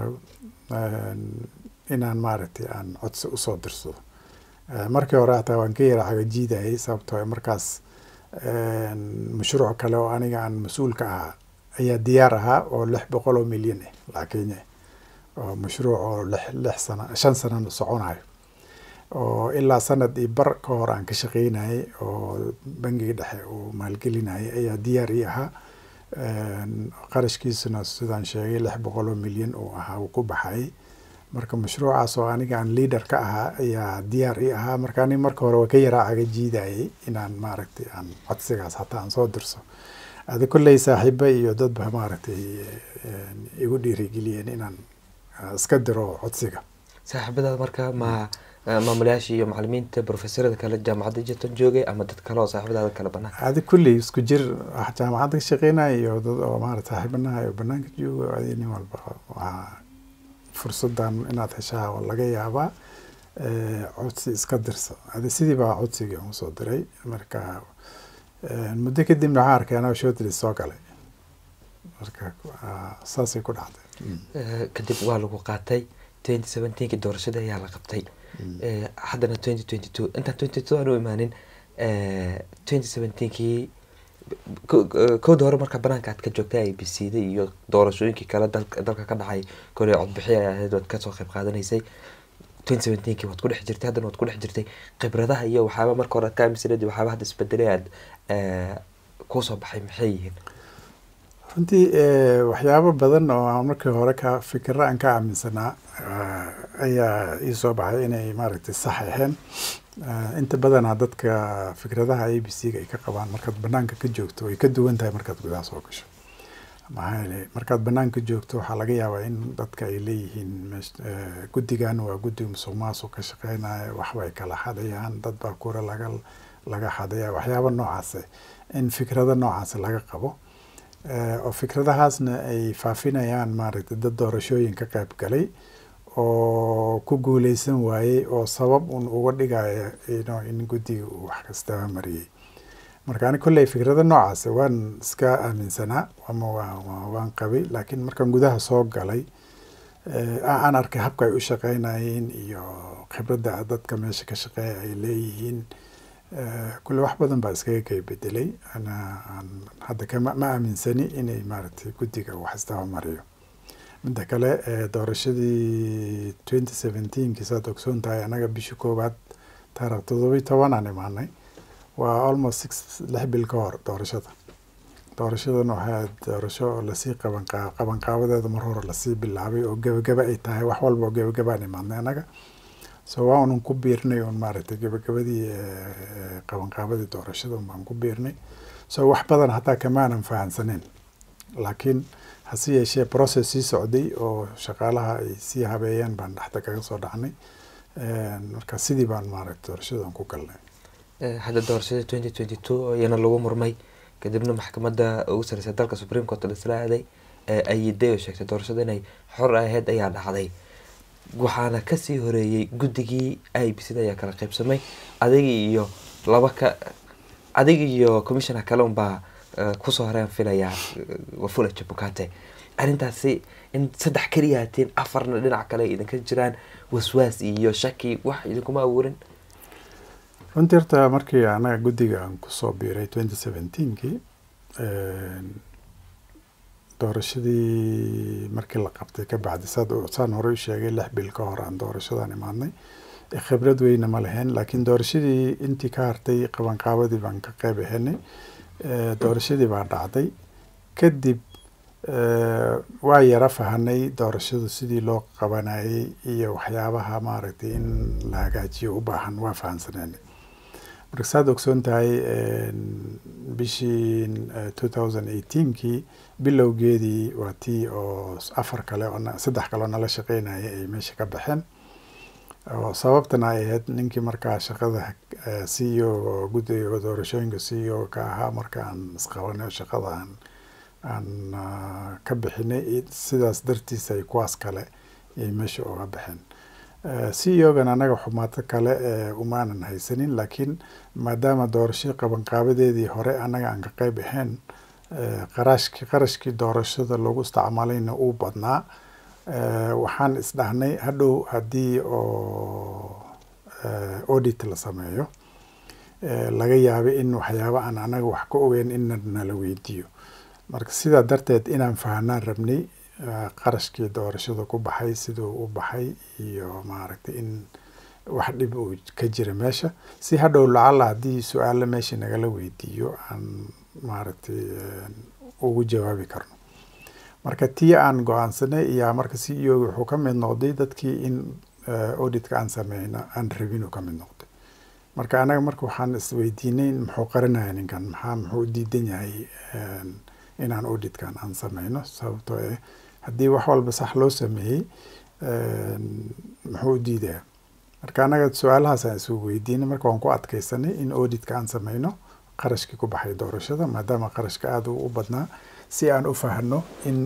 inaan maaragtay aan codsi usoo dirsado markii hore hataa waan ka yara cagajiidayay sababtoo markaas mashruuc kale oo aniga aan mas-uul ka ahaa ayaa diyaar ahaa oo lix boqol oo milyan ah lacag kenya oo mashruuc oo lix lix sana shan sanana soconayo oo ilaa sanad iyo bar ka hor aan ka shaqeynayay oo bangiga dhexe uu maalgelinayay ayaa diyaar ii ahaa qarashkiisuna sidaan sheegay lix boqol oo milyan uu ahaa uu ku baxayay marka mashruucaas oo aniga aan leader ka ahaa ayaa diyaar ii ahaa marka ani marka hore waa ka yaraa caga jiidayay inaan maaragtay aan codsigaas hataa aan soo dirso adi kolley saaxiiba iyo dadba maaragtay igu dhiirigeliyeen inaan iska diro codsiga saaxiibadaada marka ma maamulayaasha iyo macalimiinta profesorada kale jaamacadda jirtan joogay ama dad kale oo saaxiibadaada kale banaan adi kulley isku jir jaamacadda ka shaqeynaya iyo dad oo maarata saaxiibanaha iyo banaanka joogo adi nin walba waa fursadan inaad heshaa laga yaabaa codsi iska dirsa adi sidii baa codsigii aan usoo diray marka muddo kadibna waxaan arkay anaa shotli soo galay marka saasay ku dhacday kadib waa lagu qaatay twenty seventeenki doorashada ayaa la qabtay haddana twenty twenty two intaan twenty two aan u imaanin twenty seventeenkii kowda hore marka banaanka aad ka joogtay i b c da iyo doorashooyinkii kale dalka ka dhacay kole codbixi ay ahayd waad kasoo qayb qaadanaysay twenty seventeenkii waad ku dhex jirtay haddana waad ku dhex jirtay khibradaha iyo waxyaaba marka hore aad ka aaminsaneed waxyaaba hadda isbedelay aad kusoo baxay maxay yihiin runtii waxyaabo badan oo markii hore ka fikiro aan ka aaminsanaa ayaa iisoo baxay inay maaragtay sax ahayn inta badanaa dadka fikradaha a b c ga ay ka qabaan markaad banaanka ka joogto way ka duwan tahay markaad gudaha soo gasho maxaa yeelay markaad banaanka joogto waxaa laga yaabaa in dadka ay leeyihiin guddigan waa guddi musuq maasuq ka shaqeynaya waxbay kala xadayaan dad baa kura laga laga xadaya waxyaaba noocaase in fikrado noocaas laga qabo oo fikradahaasna ay faafinayaan maaragtay dad doorashooyin ka qayb galay oo ku guuleysan waayey oo sabab un uga dhigaya ino in guddiga uu wax kastaba mariyey marka ani kolley fikrada noocaas waan iska aaminsanaa ama waan qabay laakiin markaan gudaha soo galay aan arkay habka ay u shaqeynayeen iyo khibradda dadka meesha ka shaqeeya ay leeyihiin kulle wax badan baa iskaga kay bedelay ana aan hadda kama ma aaminsani inay maaragtay guddiga wax istaba mariyo midda kale doorashadii twenty seventeenki saad ogsoon tahay anaga bishii koowaad taarikh toddobiyi toban aan imaanay waa almost six lix bil ka hor doorashada doorashadan waxay ahayd doorasho lasii qabanqa qabanqaabadeeda mar hore lasii bilaabay oo gebagaba ay tahay wax walba oo gebagabaan imaadnay annaga so waa unan ku biirnay un maaragtay gebagabadii qabanqaabadii doorashada un baan ku biirnay so wax badan hataa kamaanan fahansaneyn laakiin hase yeeshee process sii socday oo shaqaalaha ay sii habeeyeen baan dhexda kaga soo dhacnay marka sidii baan maaragtay doorashadan ku galnay hadda doorashada twenty twenty two iyana lagu murmay kadibna maxkamadda ugu sareysa dalka supreme court laisla aaday ayiday oo sheegtay doorashada inay xor ahayd ayaa dhacday waxaana kasii horeeyey guddigii i b c da ayaa kala qeybsamay adiga iyo laba ka adiga iyo commissioner kale unbaa kusoo horeen filayaa wafula jabukate arrintaasi in saddex keliya hatiin afarna dhinac kale idinka jiraan waswaas iyo shaki wax idinkuma abuurin runtii horta markii anaga guddiga aan kusoo biiray twenty seventeenkii doorashadii markii la qabtay ka bacdi saad saan hore u sheegay lix bil ka hor aan doorashadan imaadnay khibrad weyna ma lahayn laakiin doorashadii intii ka hartay qabanqaabadii baan ka qeyb ahenay doorashadii baa dhacday kadib waa yara fahanay doorashadu sidii loo qabanayay iyo waxyaabaha maaragtay in la hagaajiyo u baahan waa fahansaneenay marka saad ogsoon tahay bishii two thousand eighteenkii bilowgeedii waa tii oo afar kale oo saddex kale oo nala shaqeynaya ay meesha ka baxeen oo sababtana ay ahayd ninkii markaa shaqada c e o guddiga doorashooyinka c e o ka ahaa marka aan isqabanay shaqada aan aan ka bixinay sidaas dartiis ay kuwaas kale ay meesha uga baxeen c e o-gan anaga xumaato kale umaanan haysanin laakiin maadaama doorasho qabanqaabadeedii hore annaga aan ka qeyb ahayn qarashki qarashkii doorashada lagu isticmaalayna uu badnaa waxaan isdhahnay hadhow haddii oo audit la sameeyo laga yaabay in waxyaaba aan anaga wax ka ogeyn in nala weydiiyo marka sidaa darteed inaan fahanaan rabnay qarashkii doorashada ku baxay siduu u baxay iyo maaragtay in wax dhib uu ka jira meesha si hadhow lacala haddii su-aalo meesha nagala weydiiyo aan maaragtay ugu jawaabi karno marka tii aan go-aansanay iyaa marka c e o wuxuu ka mid noqday dadkii in auditka aan sameyno aan rabin uu ka mid noqday marka anaga marka waxaan isweydiinay muxuu qarinaya ninkan maxaa muxuu u diidan yahay inaan auditkan aan sameyno sababtoo eh haddii wax walba sax loo sameeyey muxuu u diidaya marka anaga su-aalahaas aan isugu weydiinay marka waan ku adkeysanay in auditka aan sameyno qarashkii ku baxay doorashada maadaama qarashka aada u badnaa si aan u fahno in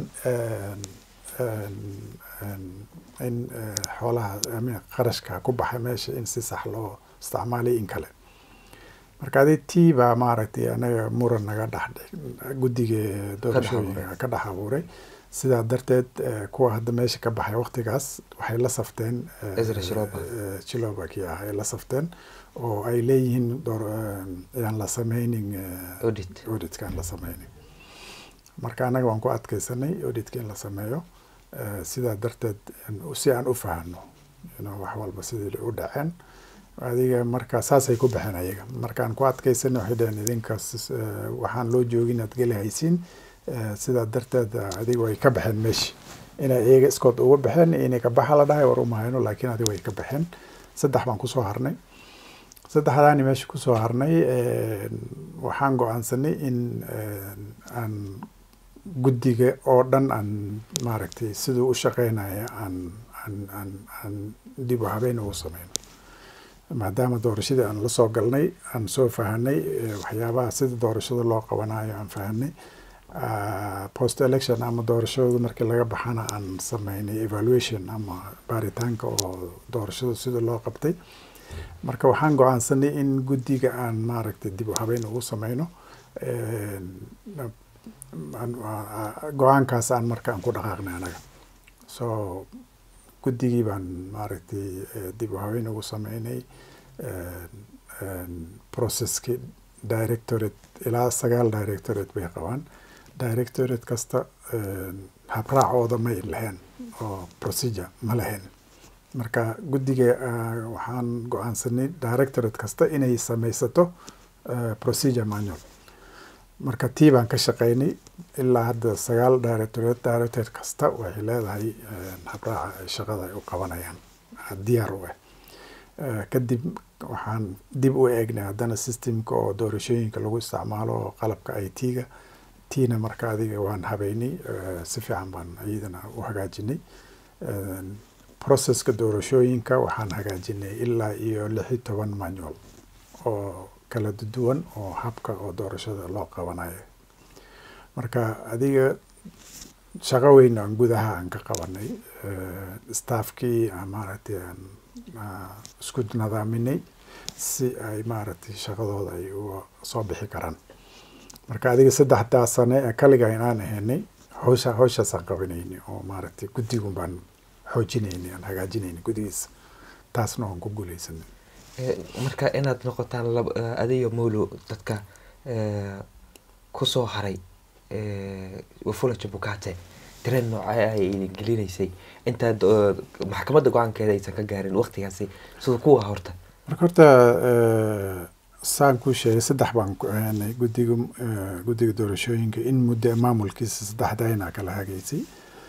in xoolaha qarashka ku baxay meesha in si sax loo isticmaalay in kale marka adi tii baa maaragtay anaga muran naga dhex guddiga doorashooyinka ka dhex abuuray sidaa darteed kuwa hadda meesha ka baxay waktigaas waxay la safteen chilobaki ah ay la safteen oo ay leeyihiin yaan la sameynin auditka aan la sameynin marka anaga waan ku adkeysanay auditka in la sameeyo sidaa darteed si aan u fahano wax walba sidii u dhaceen adiga marka saasay ku baxeen ayaga markaan ku adkeysanay waxay dhaheen idinkaas waxaan loo joogin aad geli haysiin sidaa darteed adiga way ka baxeen meeshi inay iyaga iskood uga baxeen inay ka baxa la dhahay war umahayno laakiin adiga way ka baxeen saddex baan kusoo harnay saddexdaani meesha kusoo harnay waxaan go-aansanay in aan guddiga oo dhan aan maaragtay siduu u shaqeynaya aan aan aan aan dib u habeyn ugu sameyno maadaama doorashadii aan la soo galnay aan soo fahanay waxyaabaha sida doorashada loo qabanayo aan fahanay post election ama doorashada markii laga baxana aan sameynay evaluation ama baaritaanka oo doorashada sida loo qabtay marka waxaan go-aansanay in guddiga aan maaragtay dib u habeyn ugu sameyno go-aankaas aan marka aan ku dhaqaaqnay anaga so guddigii baan maaragtay dib u habeyn ugu sameynay processki directorate ilaa sagaal directorate bay qabaan directorate kasta habraacooda may lahayn oo procedure ma lahayn marka guddiga waxaan go-aansanay directorate kasta inay sameysato procedure manual marka tii baan ka shaqeynay ilaa hadda sagaal directorate directorate kasta waxay leedahay habraaca ay shaqada ay u qabanayaan diyaar u ah kadib waxaan dib u eegnay haddana systemka oo doorashooyinka lagu isticmaalo oo qalabka i t-ga tiina marka adiga waan habeynay si fiican baan iyadana u hagaajinay processka doorashooyinka waxaan hagaajinay ilaa iyo lix iyo toban manual oo kala duwan oo habka oo doorashada loo qabanayo marka adiga shaqo weyn aan gudaha aan ka qabanay staffkii maaragtay aan isku nadaaminay si ay maaragtay shaqadooda ay uga soo bixi karaan marka adiga saddexdaa sane ee kaliga inaan ahaynay hawsha hawshaasaan qabanayni oo maaragtay guddigun baan xoojinayni aan hagaajinayni gudigiisa taasna waan ku guuleysanay marka inaad noqotaan adiyo molo dadka kusoo haray wafula jabukate dareen noocee ay idin gelinaysay intaad maxkamadda go-aankeeda aysan ka gaarin waktigaasi sida kuwa horta marka horta saan kuu sheegay saddex baan ku ahaanay guddiga guddiga doorashooyinka in muddo maamulkiisa saddexdayna kala hagaysay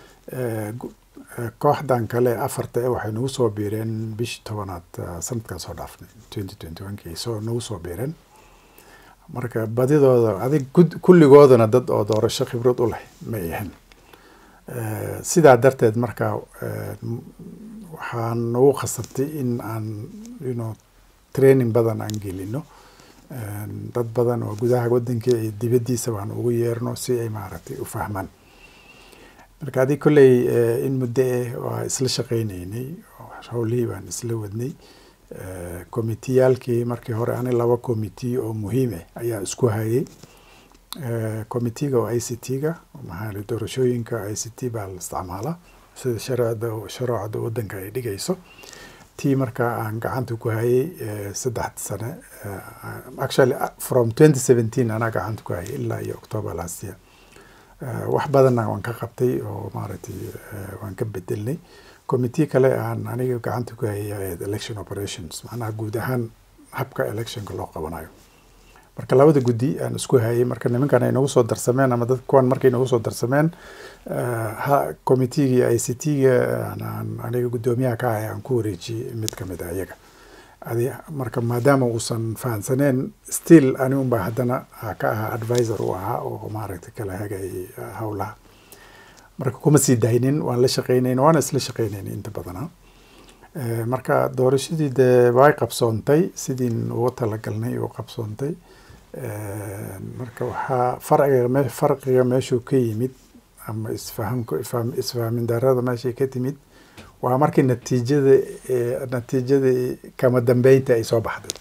kooxdan kale afarta e waxay nagu soo biireen bishii tobanaad sanadkan soo dhaafnay twenty twenty one kii soo nagu soo biireen marka badidooda adig kulligoodana dad oo doorasho khibrad u leh ma ahan sidaa darteed marka waxaan nagu khasabtay in aan you training badan aan gelino dad badan oo gudaha wadanka iyo dibaddiisa baan ugu yeerno si ay maaragtay u fahmaan marka adig kolley in muddo eh waa isla shaqeyneynay howlihii baan isla wadnay commiteyaalkii markii hore ani laba committee oo muhiim ah ayaa isku hayay committeega oo i c t-ga maxaa doorashooyinka i c t baa la isticmaalaa sida shareecda shareecada wadanka ay dhigayso tii marka aan gacanta ku hayay saddex sane actually from twenty seventeen anaa gacanta ku hayay ilaa iyo october last year wax badanna waan ka qabtay oo maaragtay waan ka bedelnay committee kale aan aniga gacanta ku hayay election operations macnaha guud ahaan habka electionka loo qabanayo marka labada guddi aan isku hayay marka nimankan ay nagu soo darsameen ama dad kuwan markay nagu soo darsameen ha committeegii i c t-ga aniga guddoomiyaha ka ahay aan ku wareejiyey mid kamid a iyaga adi marka maadaama uusan fahansaneen still ani unba haddana ka ahaa advisor u ahaa oo maaragtay kala hagayay howlaha marka kuma sii daynin waan la shaqeynayn waana isla shaqeynayn inta badana marka doorashadii dee way qabsoontay sidiin uga talagalnay u qabsoontay marka waxaa farciga me farqiga meeshuu ka yimid ama isfahamka isfahmin darada meeshay ka timid waa markii natiijada natiijada kama dambeynta ay soo baxday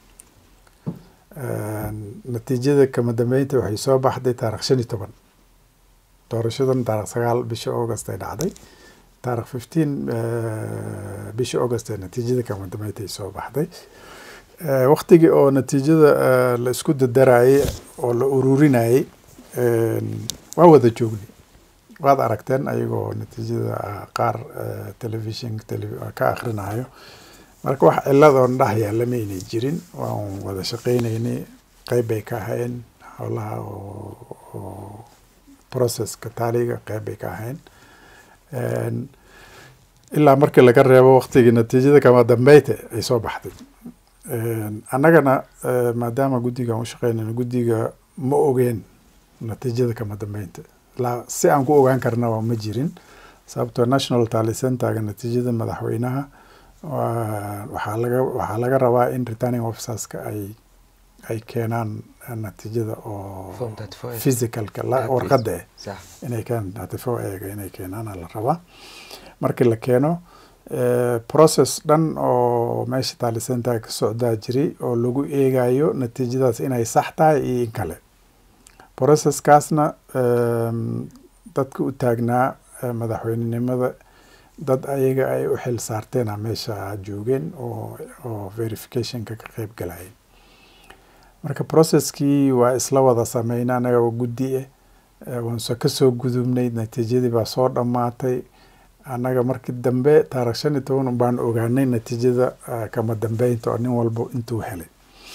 natiijada kama dambeynta waxay soo baxday taarikh shan iyo toban doorashadan taarikh sagaal bisha august ay dhacday taarikh fifteen bisha august ee natiijada kama dambeynta ay soo baxday waktigii oo natiijada la isku dadarayay oo la ururinayay waa wada joognay waad aragteen ayagoo natiijada qaar telefishin ka akrinayo marka wax cilad oo dhex yaalla ma aynay jirin waan wada shaqeyneynay qeyb bay ka ahayn howlaha oo processka taaliga qeyb bay ka ahayn ilaa markii laga reebo waktigii natiijada kama dambeyta ay soo baxday annagana maadaama guddigan u shaqeynayno guddiga ma ogeen natiijada kama dambeynta la si aan ku ogaan karnaba ma jirin sababtoo national tally centerga natiijada madaxweynaha waxaa laga waxaa laga rabaa in returning officerska ay ay keenaan natiijada oo physicalka warqadda eh inay keenaan atifo eega inay keenaana la rabaa markii la keeno process dhan oo meesha tally centerga ka socdaa jiray oo lagu eegayo natiijadaas inay sax tahay iyo in kale processkaasna dadka u taagnaa madaxweynenimada dad ayaga ay u xil saarteena meesha joogeen oo oo verificationka ka qeyb galayay marka processkii waa isla wada sameyna anaga oo guddi ah waanse kasoo gudubnay natiijadii baa soo dhammaatay annaga markii dambe taarikh shan iyo toban baan ogaanay natiijada kama dambeynta oo nin walba intuu helay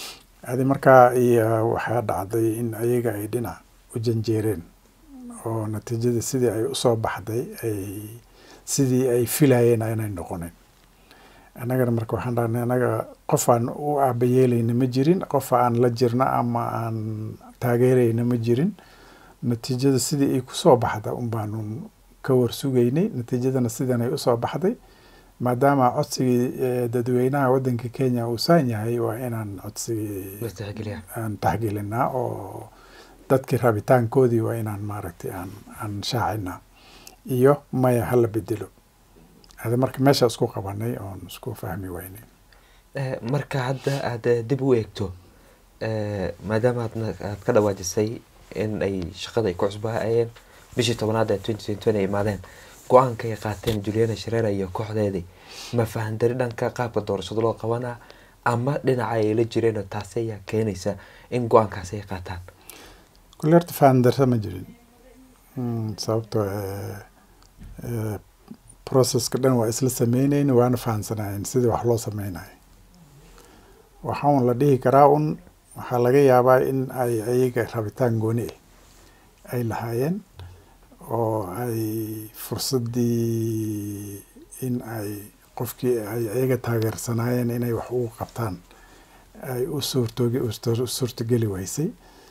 adi markaa iyo waxaa dhacday in ayaga ay dhinac u janjeereen oo natiijada sidii ay usoo baxday ay sidii ay filayeen aynay noqonin annagana marka waxaan dhahnay annaga qof aan u aabayeelayna ma jirin qof aan la jirna ama aan taageerayna ma jirin natiijada sidii ay kusoo baxda un baanu ka warsugaynay natiijadana sidan ay usoo baxday maadaama codsigii dadweynaha waddanka kenya uu saan yahay waa inaan codsigii aan taxgelinaa oo dadkii rabitaankoodii waa inaan maaragtay aan aan shaacinaa iyo maya hala bedelo ada marka meesha isku qabanay oon isku fahmi weynay marka hadda aad dib u eegto maadaama aadna aad ka dhawaajisay in ay shaqada ay ku cusbaayeen bishii tobanaad ee twenty twenty twenty ay imaadeen go-aanka ay qaateen juliana shareera iyo kooxdeedii ma fahandari dhanka qaabka doorashada loo qabanaa ama dhinaca ay la jireen oo taasi ayaa keenaysa in go-aankaasi ay qaataan kulli horta fahandarsa ma jirin sababtoo processka dhan waa isla sameyneyn waana fahansanayen sidii wax loo sameynayo waxaa un la dhihi karaa un waxaa laga yaabaa in ay ayaga rabitaan gooni ah ay lahaayeen oo ay fursaddii in ay qofkii ay ayaga taageersanaayeen inay wax ugu qabtaan ay u suurtog suurtogeli weysay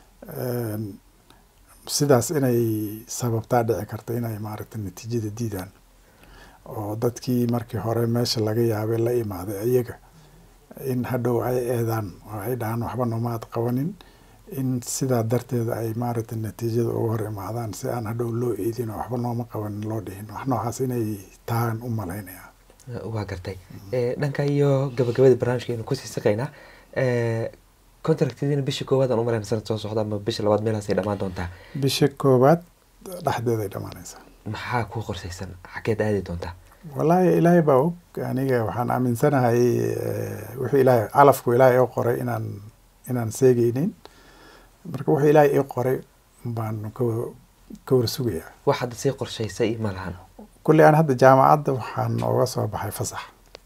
sidaas inay sababtaa dhici karta inay maaragtay natiijada diidaan oo dadkii markii hore meesha laga yaabay la imaaday ayaga in hadhow ay eedaan oo ay dhahaan waxba nomaad qabanin in sidaa darteed ay maaragtay natiijada uga hor imaadaan si aan hadhow loo eedin oo waxba nooma qabanin loo dhihin wax noocaas inay tahaan u malaynaya waa gartay dhanka iyo gabagabadii barnaamijkeenu kusii saqaynaa contractdiina bisha koowaad aan umalayna sanad soo socda ama bisha labaad meelaasay dhamaan doontaa bisha koowaad dhexdeeday dhamaanaysaa maxaa kuu qorsaysan xageed aadi doontaa wallaahi ilaahay baa og aniga waxaan aaminsanahay wuxuu ilaahay calafku ilaahay ii qoray inaan inaan seegeynin marka wuxuu ilaahay ii qoray baan ka ka warsugayaa wax hadda sii qorshaysay ma lahan kulli aan hadda jaamacadda waxaan ooga soo baxay fasax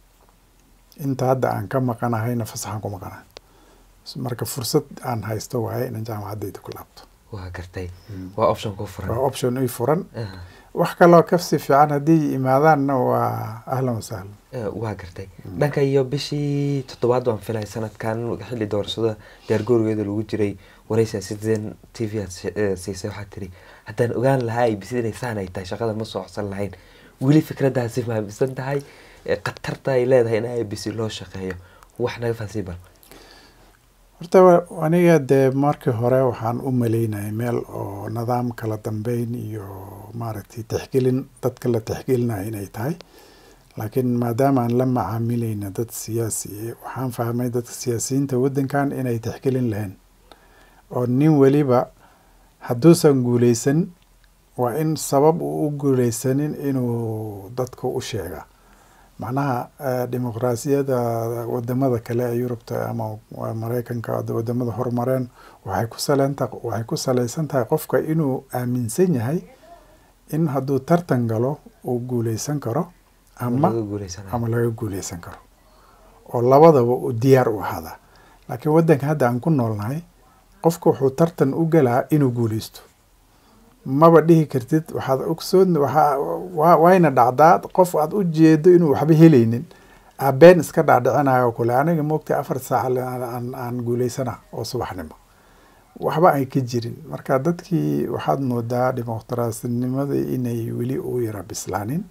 inta hadda aan ka maqanahayna fasaxaan ku maqanahay marka fursad aan haysto waaye inaan jaamacaddayda ku laabto waa gartay waa option ku furan waa option ii furan wax kaloo kasii fiican haddii imaadaanna waa ahlan wasahlan waa gartay dhanka iyo bishii toddobaad waan filay sanadkan xilli doorashada diyaargoorigeeda lagu jiray waraysia citizen t v aad siisay waxaad tiri haddaan ogaan lahaa ay bisid inay saan ay tahay shaqada ma soo codsan lahayn weli fikraddaasi fahamsan tahay khatarta ay leedahay in i b c loo shaqeeyo wax naga fahansii bal horta aniga dee markii hore waxaan u maleynayay meel oo nidaam kala dambeyn iyo maaragtay tixgelin dadka la tixgelinayo inay tahay laakiin maadaama aan la macaamilayna dad siyaasi waxaan fahmay dadka siyaasiyiinta waddankan inay tixgelin lahayn oo nin weliba hadduusan guuleysan waa in sabab uu u guuleysanin inuu dadka u sheega macnaha dimuqraasiyadda wadamada kale ee yurubta ama mareykanka wadamada horumareen waxay ku salenta waxay ku saleysan tahay qofka inuu aaminsan yahay in hadduu tartan galo uu guuleysan karo ama ama laga guuleysan karo oo labadaba uu diyaar u ahaada laakiin waddanka hadda aan ku noolnahay qofka wuxuu tartan u galaa inuu guuleysto maba dhihi kartid waxaad ogsoon waa wayna dhacdaa qof aad u jeedo inuu waxba helaynin abeen iska dhaadhicinayo kule aniga moogtay afar saac aan aan guuleysana oo subaxnimo waxba ay ka jirin marka dadkii waxaad moodaa dimuqraasinimadii inay weli u yara bislaanin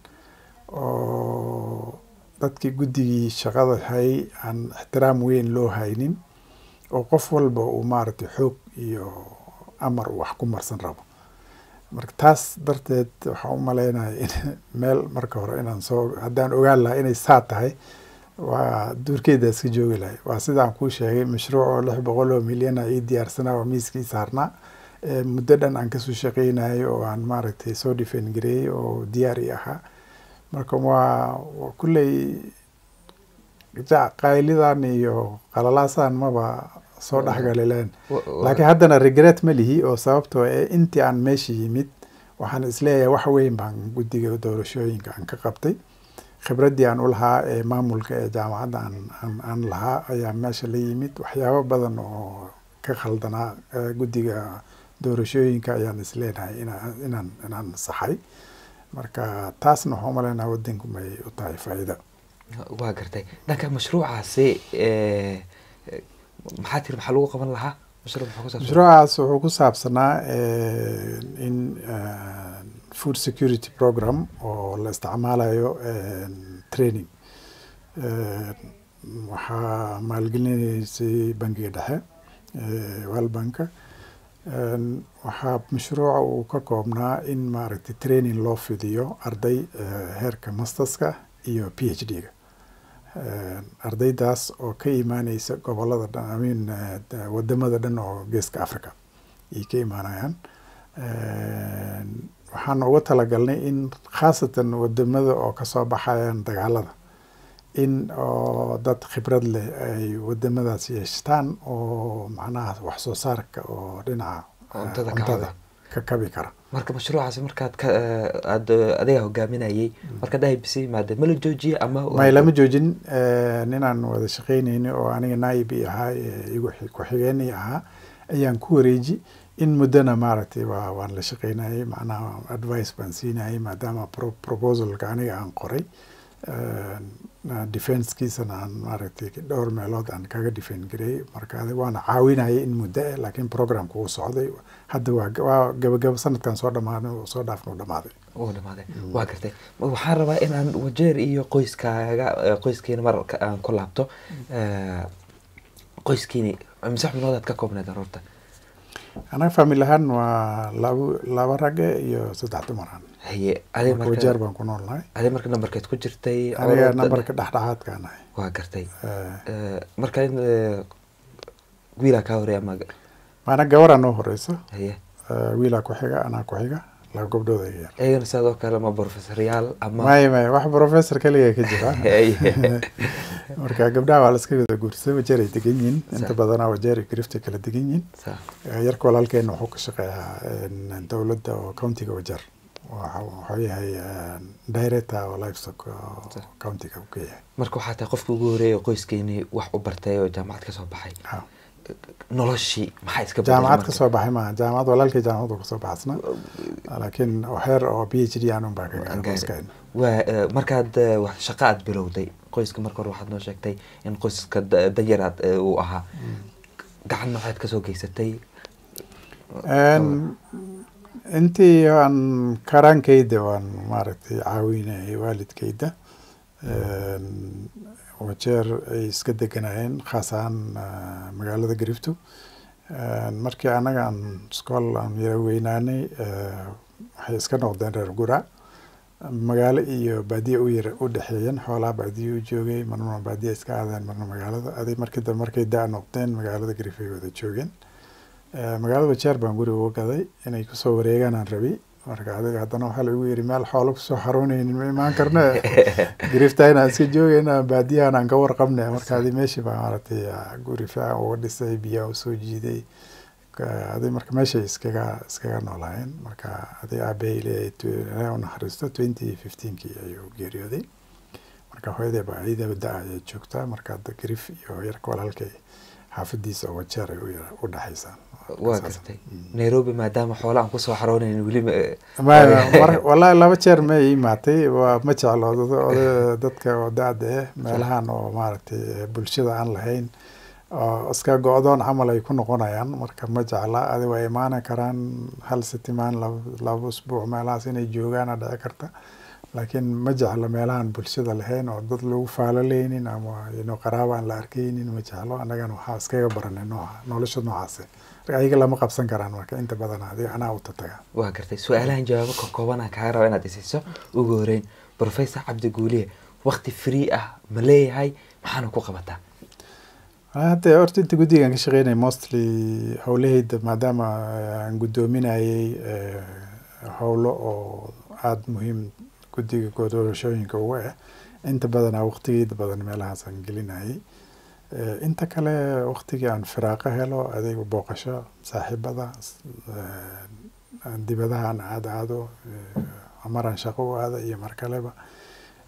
oo dadkii guddigii shaqada hayay aan ixtiraam weyn loo haynin oo qof walba uu maaragtay xoog iyo amar wax ku marsan rabo marka taas darteed waxaan u maleynaya in meel marka hore inaan soo haddaan ogaan lahaa inay saa tahay waa duurkeeda iska joogi lahay waa sidaan kuu sheegay mashruuc oo lix boqol oo milyana ii diyaarsanaa oo miiskii saarnaa muddo dhan aan kasoo shaqeynayo oo aan maaragtay soo dhifen gareeyey oo diyaar i ahaa marka waa kulley qaylidan iyo qalalaasan maba soo dhexgali lahayn laakiin haddana regret ma lihi oo sababtoo e intii aan meesha yimid waxaan isleeyahay wax weyn baan guddiga doorashooyinka aan ka qabtay khibraddii aan u lahaa ee maamulka ee jaamacadda aan aan lahaa ayaa meesha la yimid waxyaabo badan oo ka khaldanaa guddiga doorashooyinka ayaan isleenahay inaan inaan saxay marka taasna waxaan umaleynaa wadanku may u tahay faa'iida waa gartay dhanka mashruucaasi maxaa tiri maxaa lagu qaban lahaa mashruucaas wuxuu ku saabsanaa in food security program oo la isticmaalayo training waxaa maalgelinaysay bangiga dhexe world banka waxaa mashruuca uu ka koobnaa in maaragtay training loo fidiyo arday heerka masterska iyo p h d ga ardaydaas oo ka imaaneysa gobolada dhan amin wadamada dhan oo geeska africa ayay ka imaanayaan waxaan uga talagalnay in khaasatan wadamada oo kasoo baxayaan dagaalada in oo dad khibrad leh ay wadamadaas yeeshtaan oo macnaha wax soo saarka oo dhinaca cuntada ka kabi kara marka mashruucaasi markaad ka aad adiga hogaaminayay markaad ibc yimaade ma la joojiye ama may lama joojin ninaan wada shaqeyneyni oo aniga naib i ahaa igu ku-xigeenii ahaa ayaan ku wareeji in muddona maaragtay waa waan la shaqeynayay macnaha advice baan siinayay maadaama proposalka aniga aan qoray defensekiisana aan maaragtay dhowr meelood aan kaga defend gareyay marka waana caawinayay in muddo eh laakiin programka uu socday hadda waa waa gabagaba sanadkan soo dhamaaday soo dhaafna u dhamaaday uu dhamaaday waa gartay waxaan rabaa inaan wajeer iyo qoyskaaga qoyskiina mar aan ku laabto qoyskiini mise xubnoodaad ka koobneed aroorta anaga famil ahaan waa labo laba rage iyo saddex dumaraan haye adi wajeer baan ku noolnahay adi marka nambarkeed ku jirtay aniga nambarka dhexdhexaadkaan ahay waa gartay marka wiilaa kaa horeya ama maana gabaraa noo horeysa haye wiilaa ku xiga anaa ku xiga laba gabdhood ay yar iyagana sidoo kale ma professoryaal ama may may wax professor kaliya ka jira marka gabdhaha waa la iska wada guursaday wajeer ay degan yihiin inta badanaa wajeer iyo griftay kala degan yihiin yarka walaalkeena wuxuu ka shaqeeyaa dowladda oo countiga wajeer wuxuu yahay director oo livestock countiga uu ka yahay marka waxaa tahay qofka ugu horeeya oo qoyskeeni wax u bartay oo jaamacad kasoo baxay noloshii maxaa iska jaamacad kasoo baxay maaha jaamacad walaalkii jaamacad kasoo baxsna laakiin heer oo p h d aanun baa kaga waa markaad shaqa aad bilowday qoyska marka hore waxaad noo sheegtay in qoyska danyar aad uu ahaa gacan nooceed kasoo geysatay intii aan karaankayda waan maaragtay caawinayay waalidkayda wajeer ay iska deganayeen khaas ahaan magaalada garifto markii anaga aan iskool aan yara weynaanay waxay iska noqdeen reer gura magaalo iyo baadiye u yara u dhexeeyeen xoolaa baadiye u joogay marna baadiye iska aadeen marna magaalada aday markii dambe markay da noqdeen magaalada garif ay wada joogeen magaalada wajeer baan guri uga gaday inay kusoo wareegaan aan rabay marka adiga haddana waxaa lagu yiri meel xoolo kusoo xarooneynin ma imaan karne grifta inaan iska joogayna baadiyahan aan ka warqabne marka adi meeshii baa maaragtay guri fiican uga dhisay biyaa usoo jiiday adi marka meeshay iskaga iskaga noolaayeen marka adi aabahey leeyahay unaxariisto twenty fifteenkii ayuu geeriyooday marka hooyadee baa iyadaba da ayay joogtaa marka hadda grif iyo yarka walaalkay xaafadiisa oo wajeer ay u dhexaysaan waa gartay nairobi maadaama xoola aan kusoo xaroonayn weliba wallahi laba jeer ma imaatay waa ma jeclo dadka oo da-da eh meelahan oo maaragtay bulshada aan lahayn oo iska go-doon camal ay ku noqonayaan marka ma jecla adi waa imaani karaan hal sitimaan laba usbuuc meelahaas inay joogaana dhici karta laakiin ma jeclo meelahan bulshada lahayn oo dad lagu faalaleynin ama ino qaraaba aan la arkeynin ma jeclo annagana waxaa iskaga baranay nooca nolosha noocaase ayaga lama qabsan karaan marka inta badan adiga anaa u tataga waa gartay su-aalahan jawaabo ka koobanaan kaga raba inaad isiiso ugu horeyn professor cabdi guuliye wakti free ah ma leeyahay maxaana ku qabataa hadda horta inta guddigaan ka shaqeynaya mostly howlahayda maadaama aan guddoominayay howlo oo aada muhiim guddiga doorashooyinka uga ah inta badanaa waqtigeeda badan meelahaasaan gelinayay inta kale waktigii aan firaaqo helo adeeg booqasho saaxiibada dibadaha aan aad aado maraan shaqo u aada iyo mar kaleba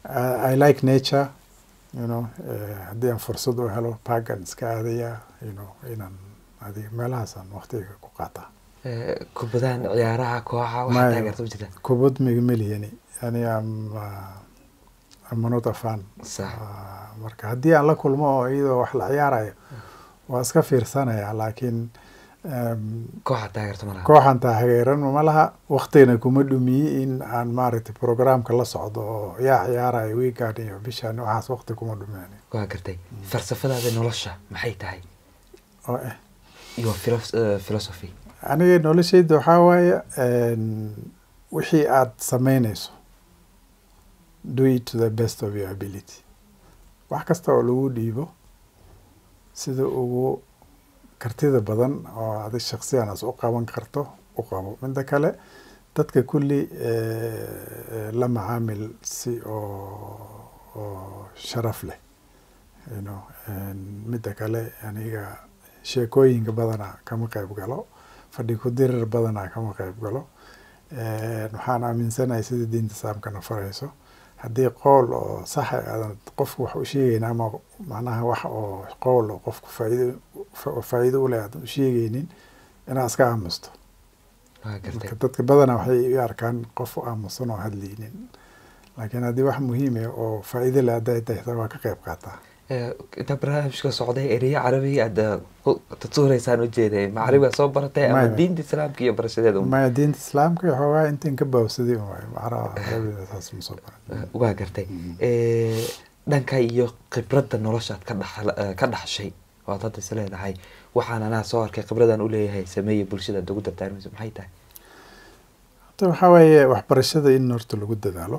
i like nature you know haddii aan fursad u helo parkan iska aadaya you know inaan adiga meelahaasaan waqtiga ku qaataa kubadahan ciyaaraha kooxa waxaa taageerta ma jirta kubad migameliyani yani am amanot afan marka haddii aan la kulmo oo iyadoo wax la ciyaarayo waa iska fiirsanaya laakiin kooxa taageerta malaha kooxan taageeran ma laha waktigana kuma dhumiye in aan maaragtay programka la socdo oo yaa ciyaarayo weegan iyo bishan waxaas wakti kuma dhumiyan waa gartay falsafadaada nolosha maxay tahay oo eh iyo philosophy aniga noloshayda waxaa waaye wixii aada sameynayso do it to the best of your ability wax kasta oo lagu dhiibo sida ugu kartida badan oo adig shaksiyan as u qaban karto u qabo midda kale dadka kulli la macaamil si oo oo sharaf leh you know midda kale aniga sheekooyinka badanaa kama qayb galo fadhi ku dirir badanaa kama qayb galo waxaan aaminsanahay sida diinta islaamkana farayso haddii qowl oo saxa aadan qofku wax u sheegaynin ama macnaha wax oo qowl oo qofku faaido faa'iido u leh aadan u sheegaynin inaad iska aamusto marka dadka badanaa waxay u arkaan qof u aamusan oo hadlaynin laakiin haddii wax muhiim ah oo faa'iido leh hadday tahay waa ka qayb qaataa intaa barnaamijka socday ereyo carabiga aad tatuureysaan ujeeday ma carabiga soo baratay ama diinta islaamka iyo barashadeeda maya diinta islaamka iyo xoogaa intiin ka baawsaday waay macnaha carabiga saas ma soo baran waa gartay dhanka iyo khibradda noloshaad ka dhax ka dhaxshay waad hadda is leedahay waxaan anaa soo arkay khibradan uleeyahay sameeya bulshada ugu dardaarmayso maxay tahay horta waxaa waaye waxbarashada in horta lagu dadaalo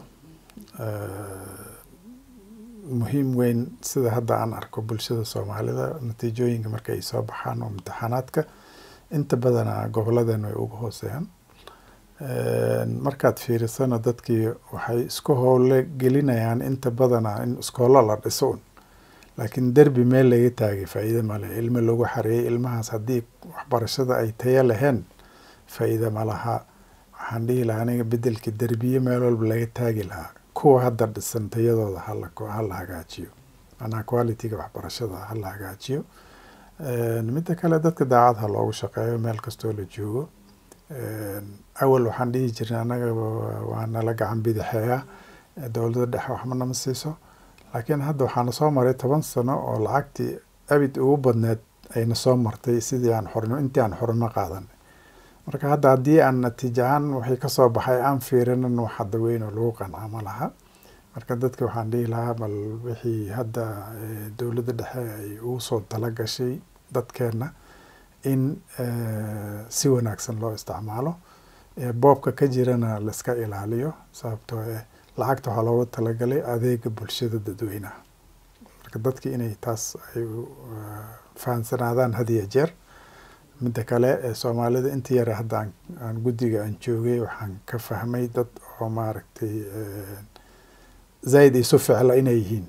muhiim weyn sida hadda aan arko bulshada soomaalida natiijooyinka marka ay soo baxaan oo imtixaanaadka inta badana goboladeen way uga hooseeyaan markaad fiirisana dadkii waxay isku howle gelinayaan inta badana in iskoolo la dhiso un laakiin derbi meel laga taagay faa'iide male ilmo lagu xareeyay ilmahaas haddii waxbarashada ay tayo lahayn faa'iide ma laha waxaan dhihi lahaa aniga bedelka derbiye meel walba laga taagi lahaa kuwa hadda dhisan tayadooda hala hagaajiyo manaa qualityga waxbarashada hala hagaajiyo midda kale dadka daacad ha loogu shaqeeyo meel kastoo la joogo awal waxaan dhihi jirnay annaga waa nala gacan bidixeeya dowladda dhexe waxma nama siiso laakiin hadda waxaana soo maray toban sano oo lacagtii abid ugu badneed ayna soo martay sidii aan xornimo intii aan xornimo qaadanay marka hadda haddii aan natiijo ahaan waxay kasoo baxay aan fiirinan wax hadda weyn oo lagu qanca ma laha marka dadka waxaan dhihi lahaa bal wixii hadda dowladda dhexe ay ugu soo talagashay dadkeenna in si wanaagsan loo isticmaalo boobka ka jirana laiska ilaaliyo sababtoo eh lacagta waxaa loogu talagalay adeega bulshada dadweynaha marka dadki inay taas ay fahansanaadaan had iyo jeer midda kale ee soomaalida inta yare hadda aan guddiga aan joogay waxaan ka fahmay dad oo maaragtay zaid isu ficla inay yihiin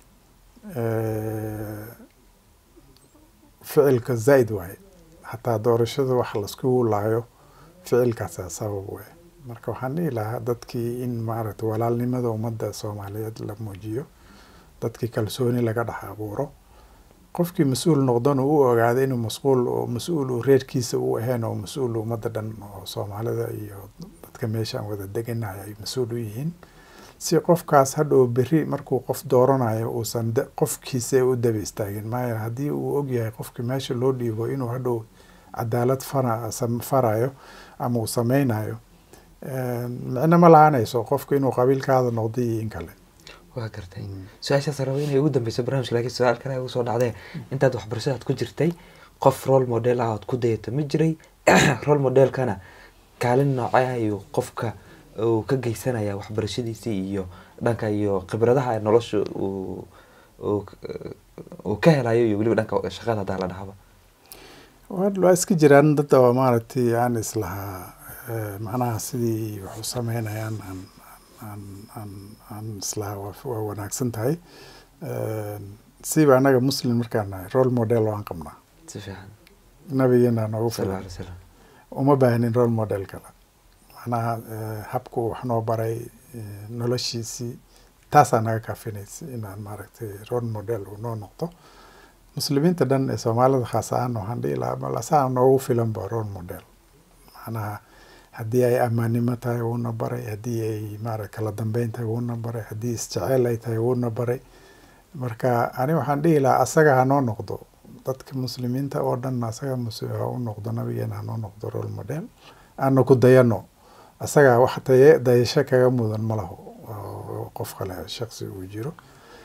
ficilka zaid waaye xataa doorashada wax laiskugu laayo ficilkaasaa sabab wey marka waxaan dhihi lahaa dadkii in maaragtay walaalnimada ummadda soomaaliyeed la muujiyo dadkii kalsooni laga dhex abuuro qofkii mas-uul noqdana u ogaada inuu masquul oo mas-uul uu reerkiisa u ahayn oo mas-uul ummadda dhan oo soomaalida iyo dadka meeshaan wada deganayo ay mas-uul u yihiin si qofkaas hadhow berri markuu qof dooranayo uusan qofkiisa u daba istaagin maaya haddii uu ogyahay qofkii meesha loo dhiibo inuu hadhow cadaalad farayo ama uu sameynayo micno ma lahaanayso qofka inuu qabiilkaada noqdo iyo in kale waa gartay su-aashaas raba inay ugu dambeyso barnamijka lakiin su-aal kale ugu soo dhacdee intaad waxbarashadaad ku jirtay qof role model ah ood ku dayato ma jiray role modelkana kaalin noocee ayuu qofka uu ka geysanaya waxbarashadiisii iyo dhanka iyo khibradaha nolosha uu uu ka helayo iyo weliba dhanka shaqada haddaa la dhahaba waa iska jiraan dad oo maaragtay aan islahaa macnaha sidii wax u sameynayaan aan aan aan aan islahaa waa wanaagsan tahay siba annaga muslim markaan nahay role model waan qabnaa si fiican nabigeena noogu sal filan alay slam uma baahnin role model kale macnaha habku wax noo baray noloshiisii taasaa naga kaafinaysa inaan maaragtay role model uu noo noqdo muslimiinta dhan ee soomaalida khaas ahaan waxaan dhihi lahaa bal asaa noogu filan ba role model macnaha haddii ay ammaannimo tahay wuuna baray haddii ay maara kala dambeyn tahay wuuna baray haddii isjeceel ay tahay wuuna baray marka ani waxaan dhihi lahaa asaga ha noo noqdo dadka muslimiinta oo dhan asaga mus ha u noqdo nabigeena ha noo noqdo role model aana ku dayano asaga wax daye dayasho kaga mudan ma laho qof kale shaksi uu jiro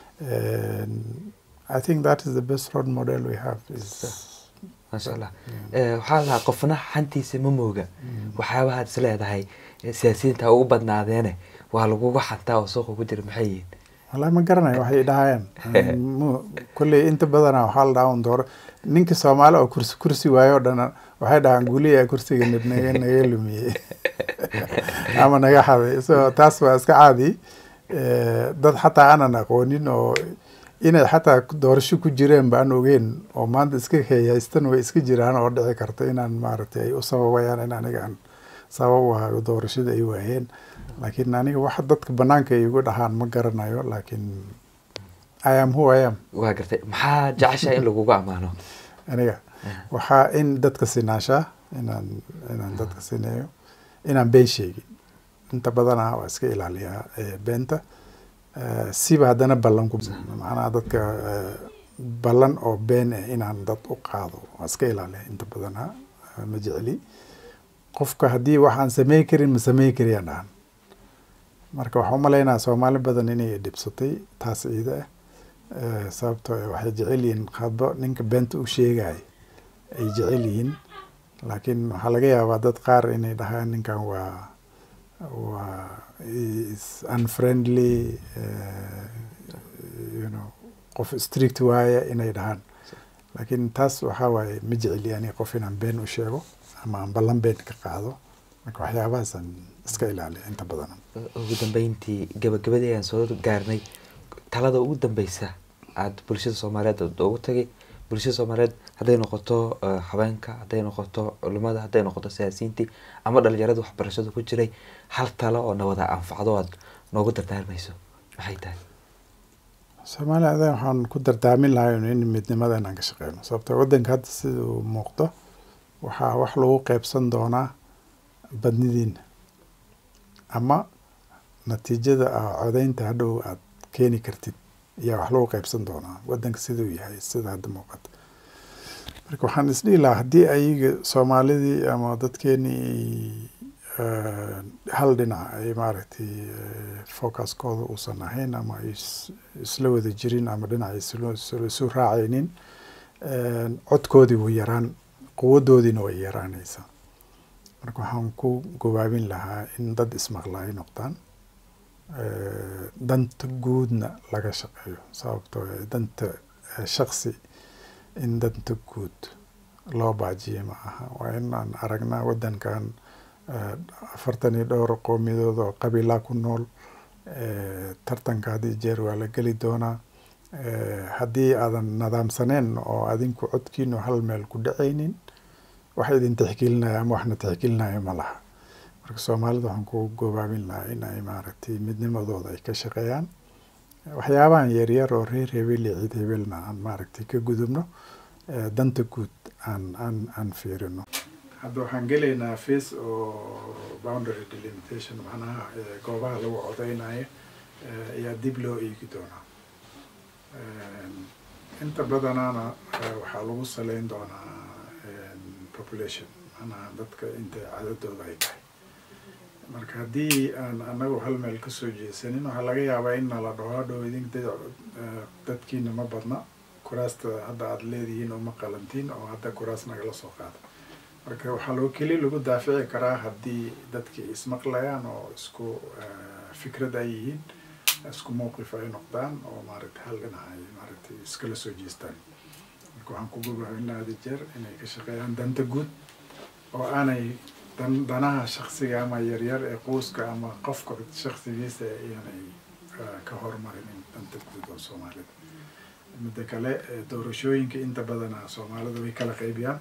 I think that is the best role model we have is maasha allah waxaa lahaa qofna xantiisa ma mooga waxyaabahaad is leedahay siyaasiyiinta ugu badnaadeene waa laguga xantaa oo suuqa ku jira maxay yihiin wallahi ma garanayo waxay dhahayaan kolley inta badana waxaa la dhahaa un dooro ninka soomaali oo kursi kursi waayo o dhan waxay dhahaan guliyaa kursiga naga naga lumiyey ama naga xaday so taas waa iska caadi dad xataa aanan aqoonin oo inay xataa doorasho ku jireen ba aan ogeyn oo maanta iska heehaystan way iska jiraan oo dhici karta inaan maaragtay ay u sababayaan in aniga aan sabab u ahayo doorashada ay waayeen laakiin aniga waxa dadka banaanka ay igu dhahaan ma garanayo laakiin i am who i am waa gartay maxaa jeceshaa in lagugu ammaano aniga waxaa in dadka sinaashaa inaan inaan dadka sineeyo inaan been sheegin inta badana waa iska ilaaliyaa beenta siba haddana ballan ku macnaha dadka ballan oo been ah inaan dad u qaado waa iska ilaaliya inta badana ma jecli qofka haddii waxaan samey karin ma samey kariyaan dhahan marka waxaa umalaynaa soomaali badan inay dhibsatay taas ciida ah sababtoo waxay jecel yihiin hadba ninka beenta u sheegaya ay jecel yihiin laakiin waxaa laga yaabaa dad qaar inay dhahaan ninkan waa waa is unfriendly you know qof strict waaye inay dhahaan laakiin taas waxaa waaye ma jeceli ani qof inaan been u sheego ama aan ballan been ka qaado marka waxyaabahaasaan iska ilaaliya inta badan ugu dambeyntii gabagabadii ayaan soo gaarnay talada ugu dambeysa aada bulshada soomaaliyeed aad ugu tagay bulshada soomaaliyeed hadday noqoto haweenka hadday noqoto culimada hadday noqoto siyaasiyiintii ama dhalinyarada waxbarashada ku jiray hal talo oo nawada anfacdo aad noogu dardaarmayso maxay tahay soomaaliya adan waxaan ku dardaamin lahay in midnimada inaan ka shaqeyno sababto waddanka hadda sida uu muuqdo waxaa wax lagu qeybsan doonaa badnidiina ama natiijada codeynta hadhow aad keeni kartid ayaa wax lagu qeybsan doonaa waddanka siduu yahay sida hadda muuqata marka waxaan isdhihi lahaa haddii ayaga soomaalidii ama dadkeenii hal dhinac ay maaragtay focuskooda uusan ahayn ama ay isla wada jirin ama dhinac isu raacaynin codkoodii wuu yaraan quwadoodiina way yaraanaysaa marka waxaan ku gobaabin lahaa in dad ismaqla ay noqdaan danta guudna laga shaqeeyo sababtoo danta shaksi in danta guud loo baajiye ma aha waa inaan aragnaa waddankan afartan iyo dhowr qowmiyadood oo qabiilaa ku nool tartanka haddii jeer waa la geli doonaa haddii aadan nadaamsaneen oo adinku codkiinu hal meel ku dhacaynin wax idin tixgelinaya ama waxna tixgelinaya ma laha marka soomaalida waxaan ku gobaabin lahaa in ay maaragtay midnimadooda ay ka shaqeeyaan waxyaabahan yaryar oo reer hebel iyo ciid hebelna aan maaragtay ka gudubno danta guud aan aan aan fiirino hadda waxaan gelaynaa face oo boundary delimitation macnaha goobaha lagu codeynayo ayaa dib loo eegi doonaa inta badanaana waxaa lagu saleyn doonaa population macnaha dadka inta cadadooda ay tahay marka haddii aan anagu hal meel kasoo jeesanin waxaa laga yaabaa in nala dhaho hadhow idin dadkiina ma badna kuraasta hadda aada leedihiin oo ma qalantiin oo hadda kuraas nagala soo qaada marka waxaa loo keli lagu daafici karaa haddii dadkii ismaqlayaan oo isku fikrad ay yihiin isku mowqif ay noqdaan oo maaragtay hal dhinac ay maaragtay iskala soo jeestaan marka waxaan ku gobaabinaa hada jeer inay ka shaqeeyaan danta guud oo aanay dan danaha shaksiga ama yaryar ee quuska ama qofka shaksigiisa iyanay ka hormarinin danta guud oo soomaalida midda kale doorashooyinka inta badana soomaalida way kala qaybiyaan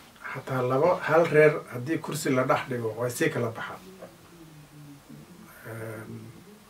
xataa laba hal reer haddii kursi la dhex dhigo way sii kala baxaan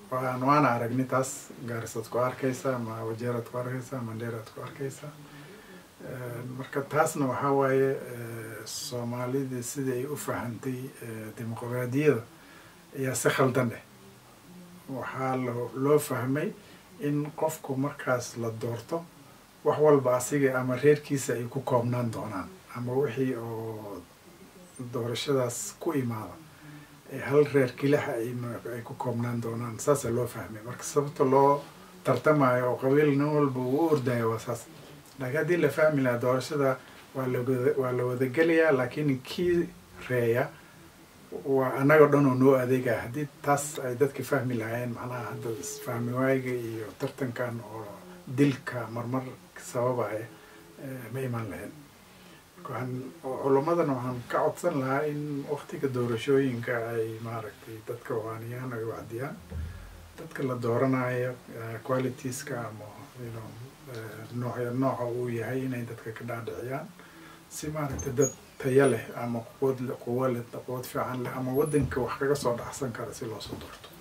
waan waana aragnay taas gaarisaad ku arkaysaa ma wajeeraad ku arkaysaa mandheeraad ku arkaysaa marka taasna waxaa waaye soomaalida sida ay u fahantay dimuqraadiyada ayaa si khaldan eh waxaa lo loo fahmay in qofku markaas la doorto wax walba asiga ama reerkiisa ay ku koobnaan doonaan ama wixii oo doorashadaas ku imaada hal reer kilaxa ay ku koobnaan doonaan saasaa loo fahmay marka sababta loo tartamayo oo qabiil nin walba uu u ordayo waa saas laakiin haddii la fahmi lahaa doorashada waa lawada waa la wadagelayaa laakiin kii reeya waa annaga dhan oo noo adeegaya haddii taas ay dadka fahmi lahaayeen macnaha hadda isfahmi waayiga iyo tartankan oo dilka marmar sababaya ma imaan lahayn waxaan culammadana waxaan ka codsan lahaa in waktiga doorashooyinka ay maaragtay dadka waaniyaan ay wacdiyaan dadka la dooranayo qualitieska ama you nooc nooca uu yahay inay dadka ka dhaadhiciyaan si maaragtay dad taya leh ama quwad quwo leh quwad fiican leh ama waddanka wax kaga soo dhacsan kara si loosoo doorto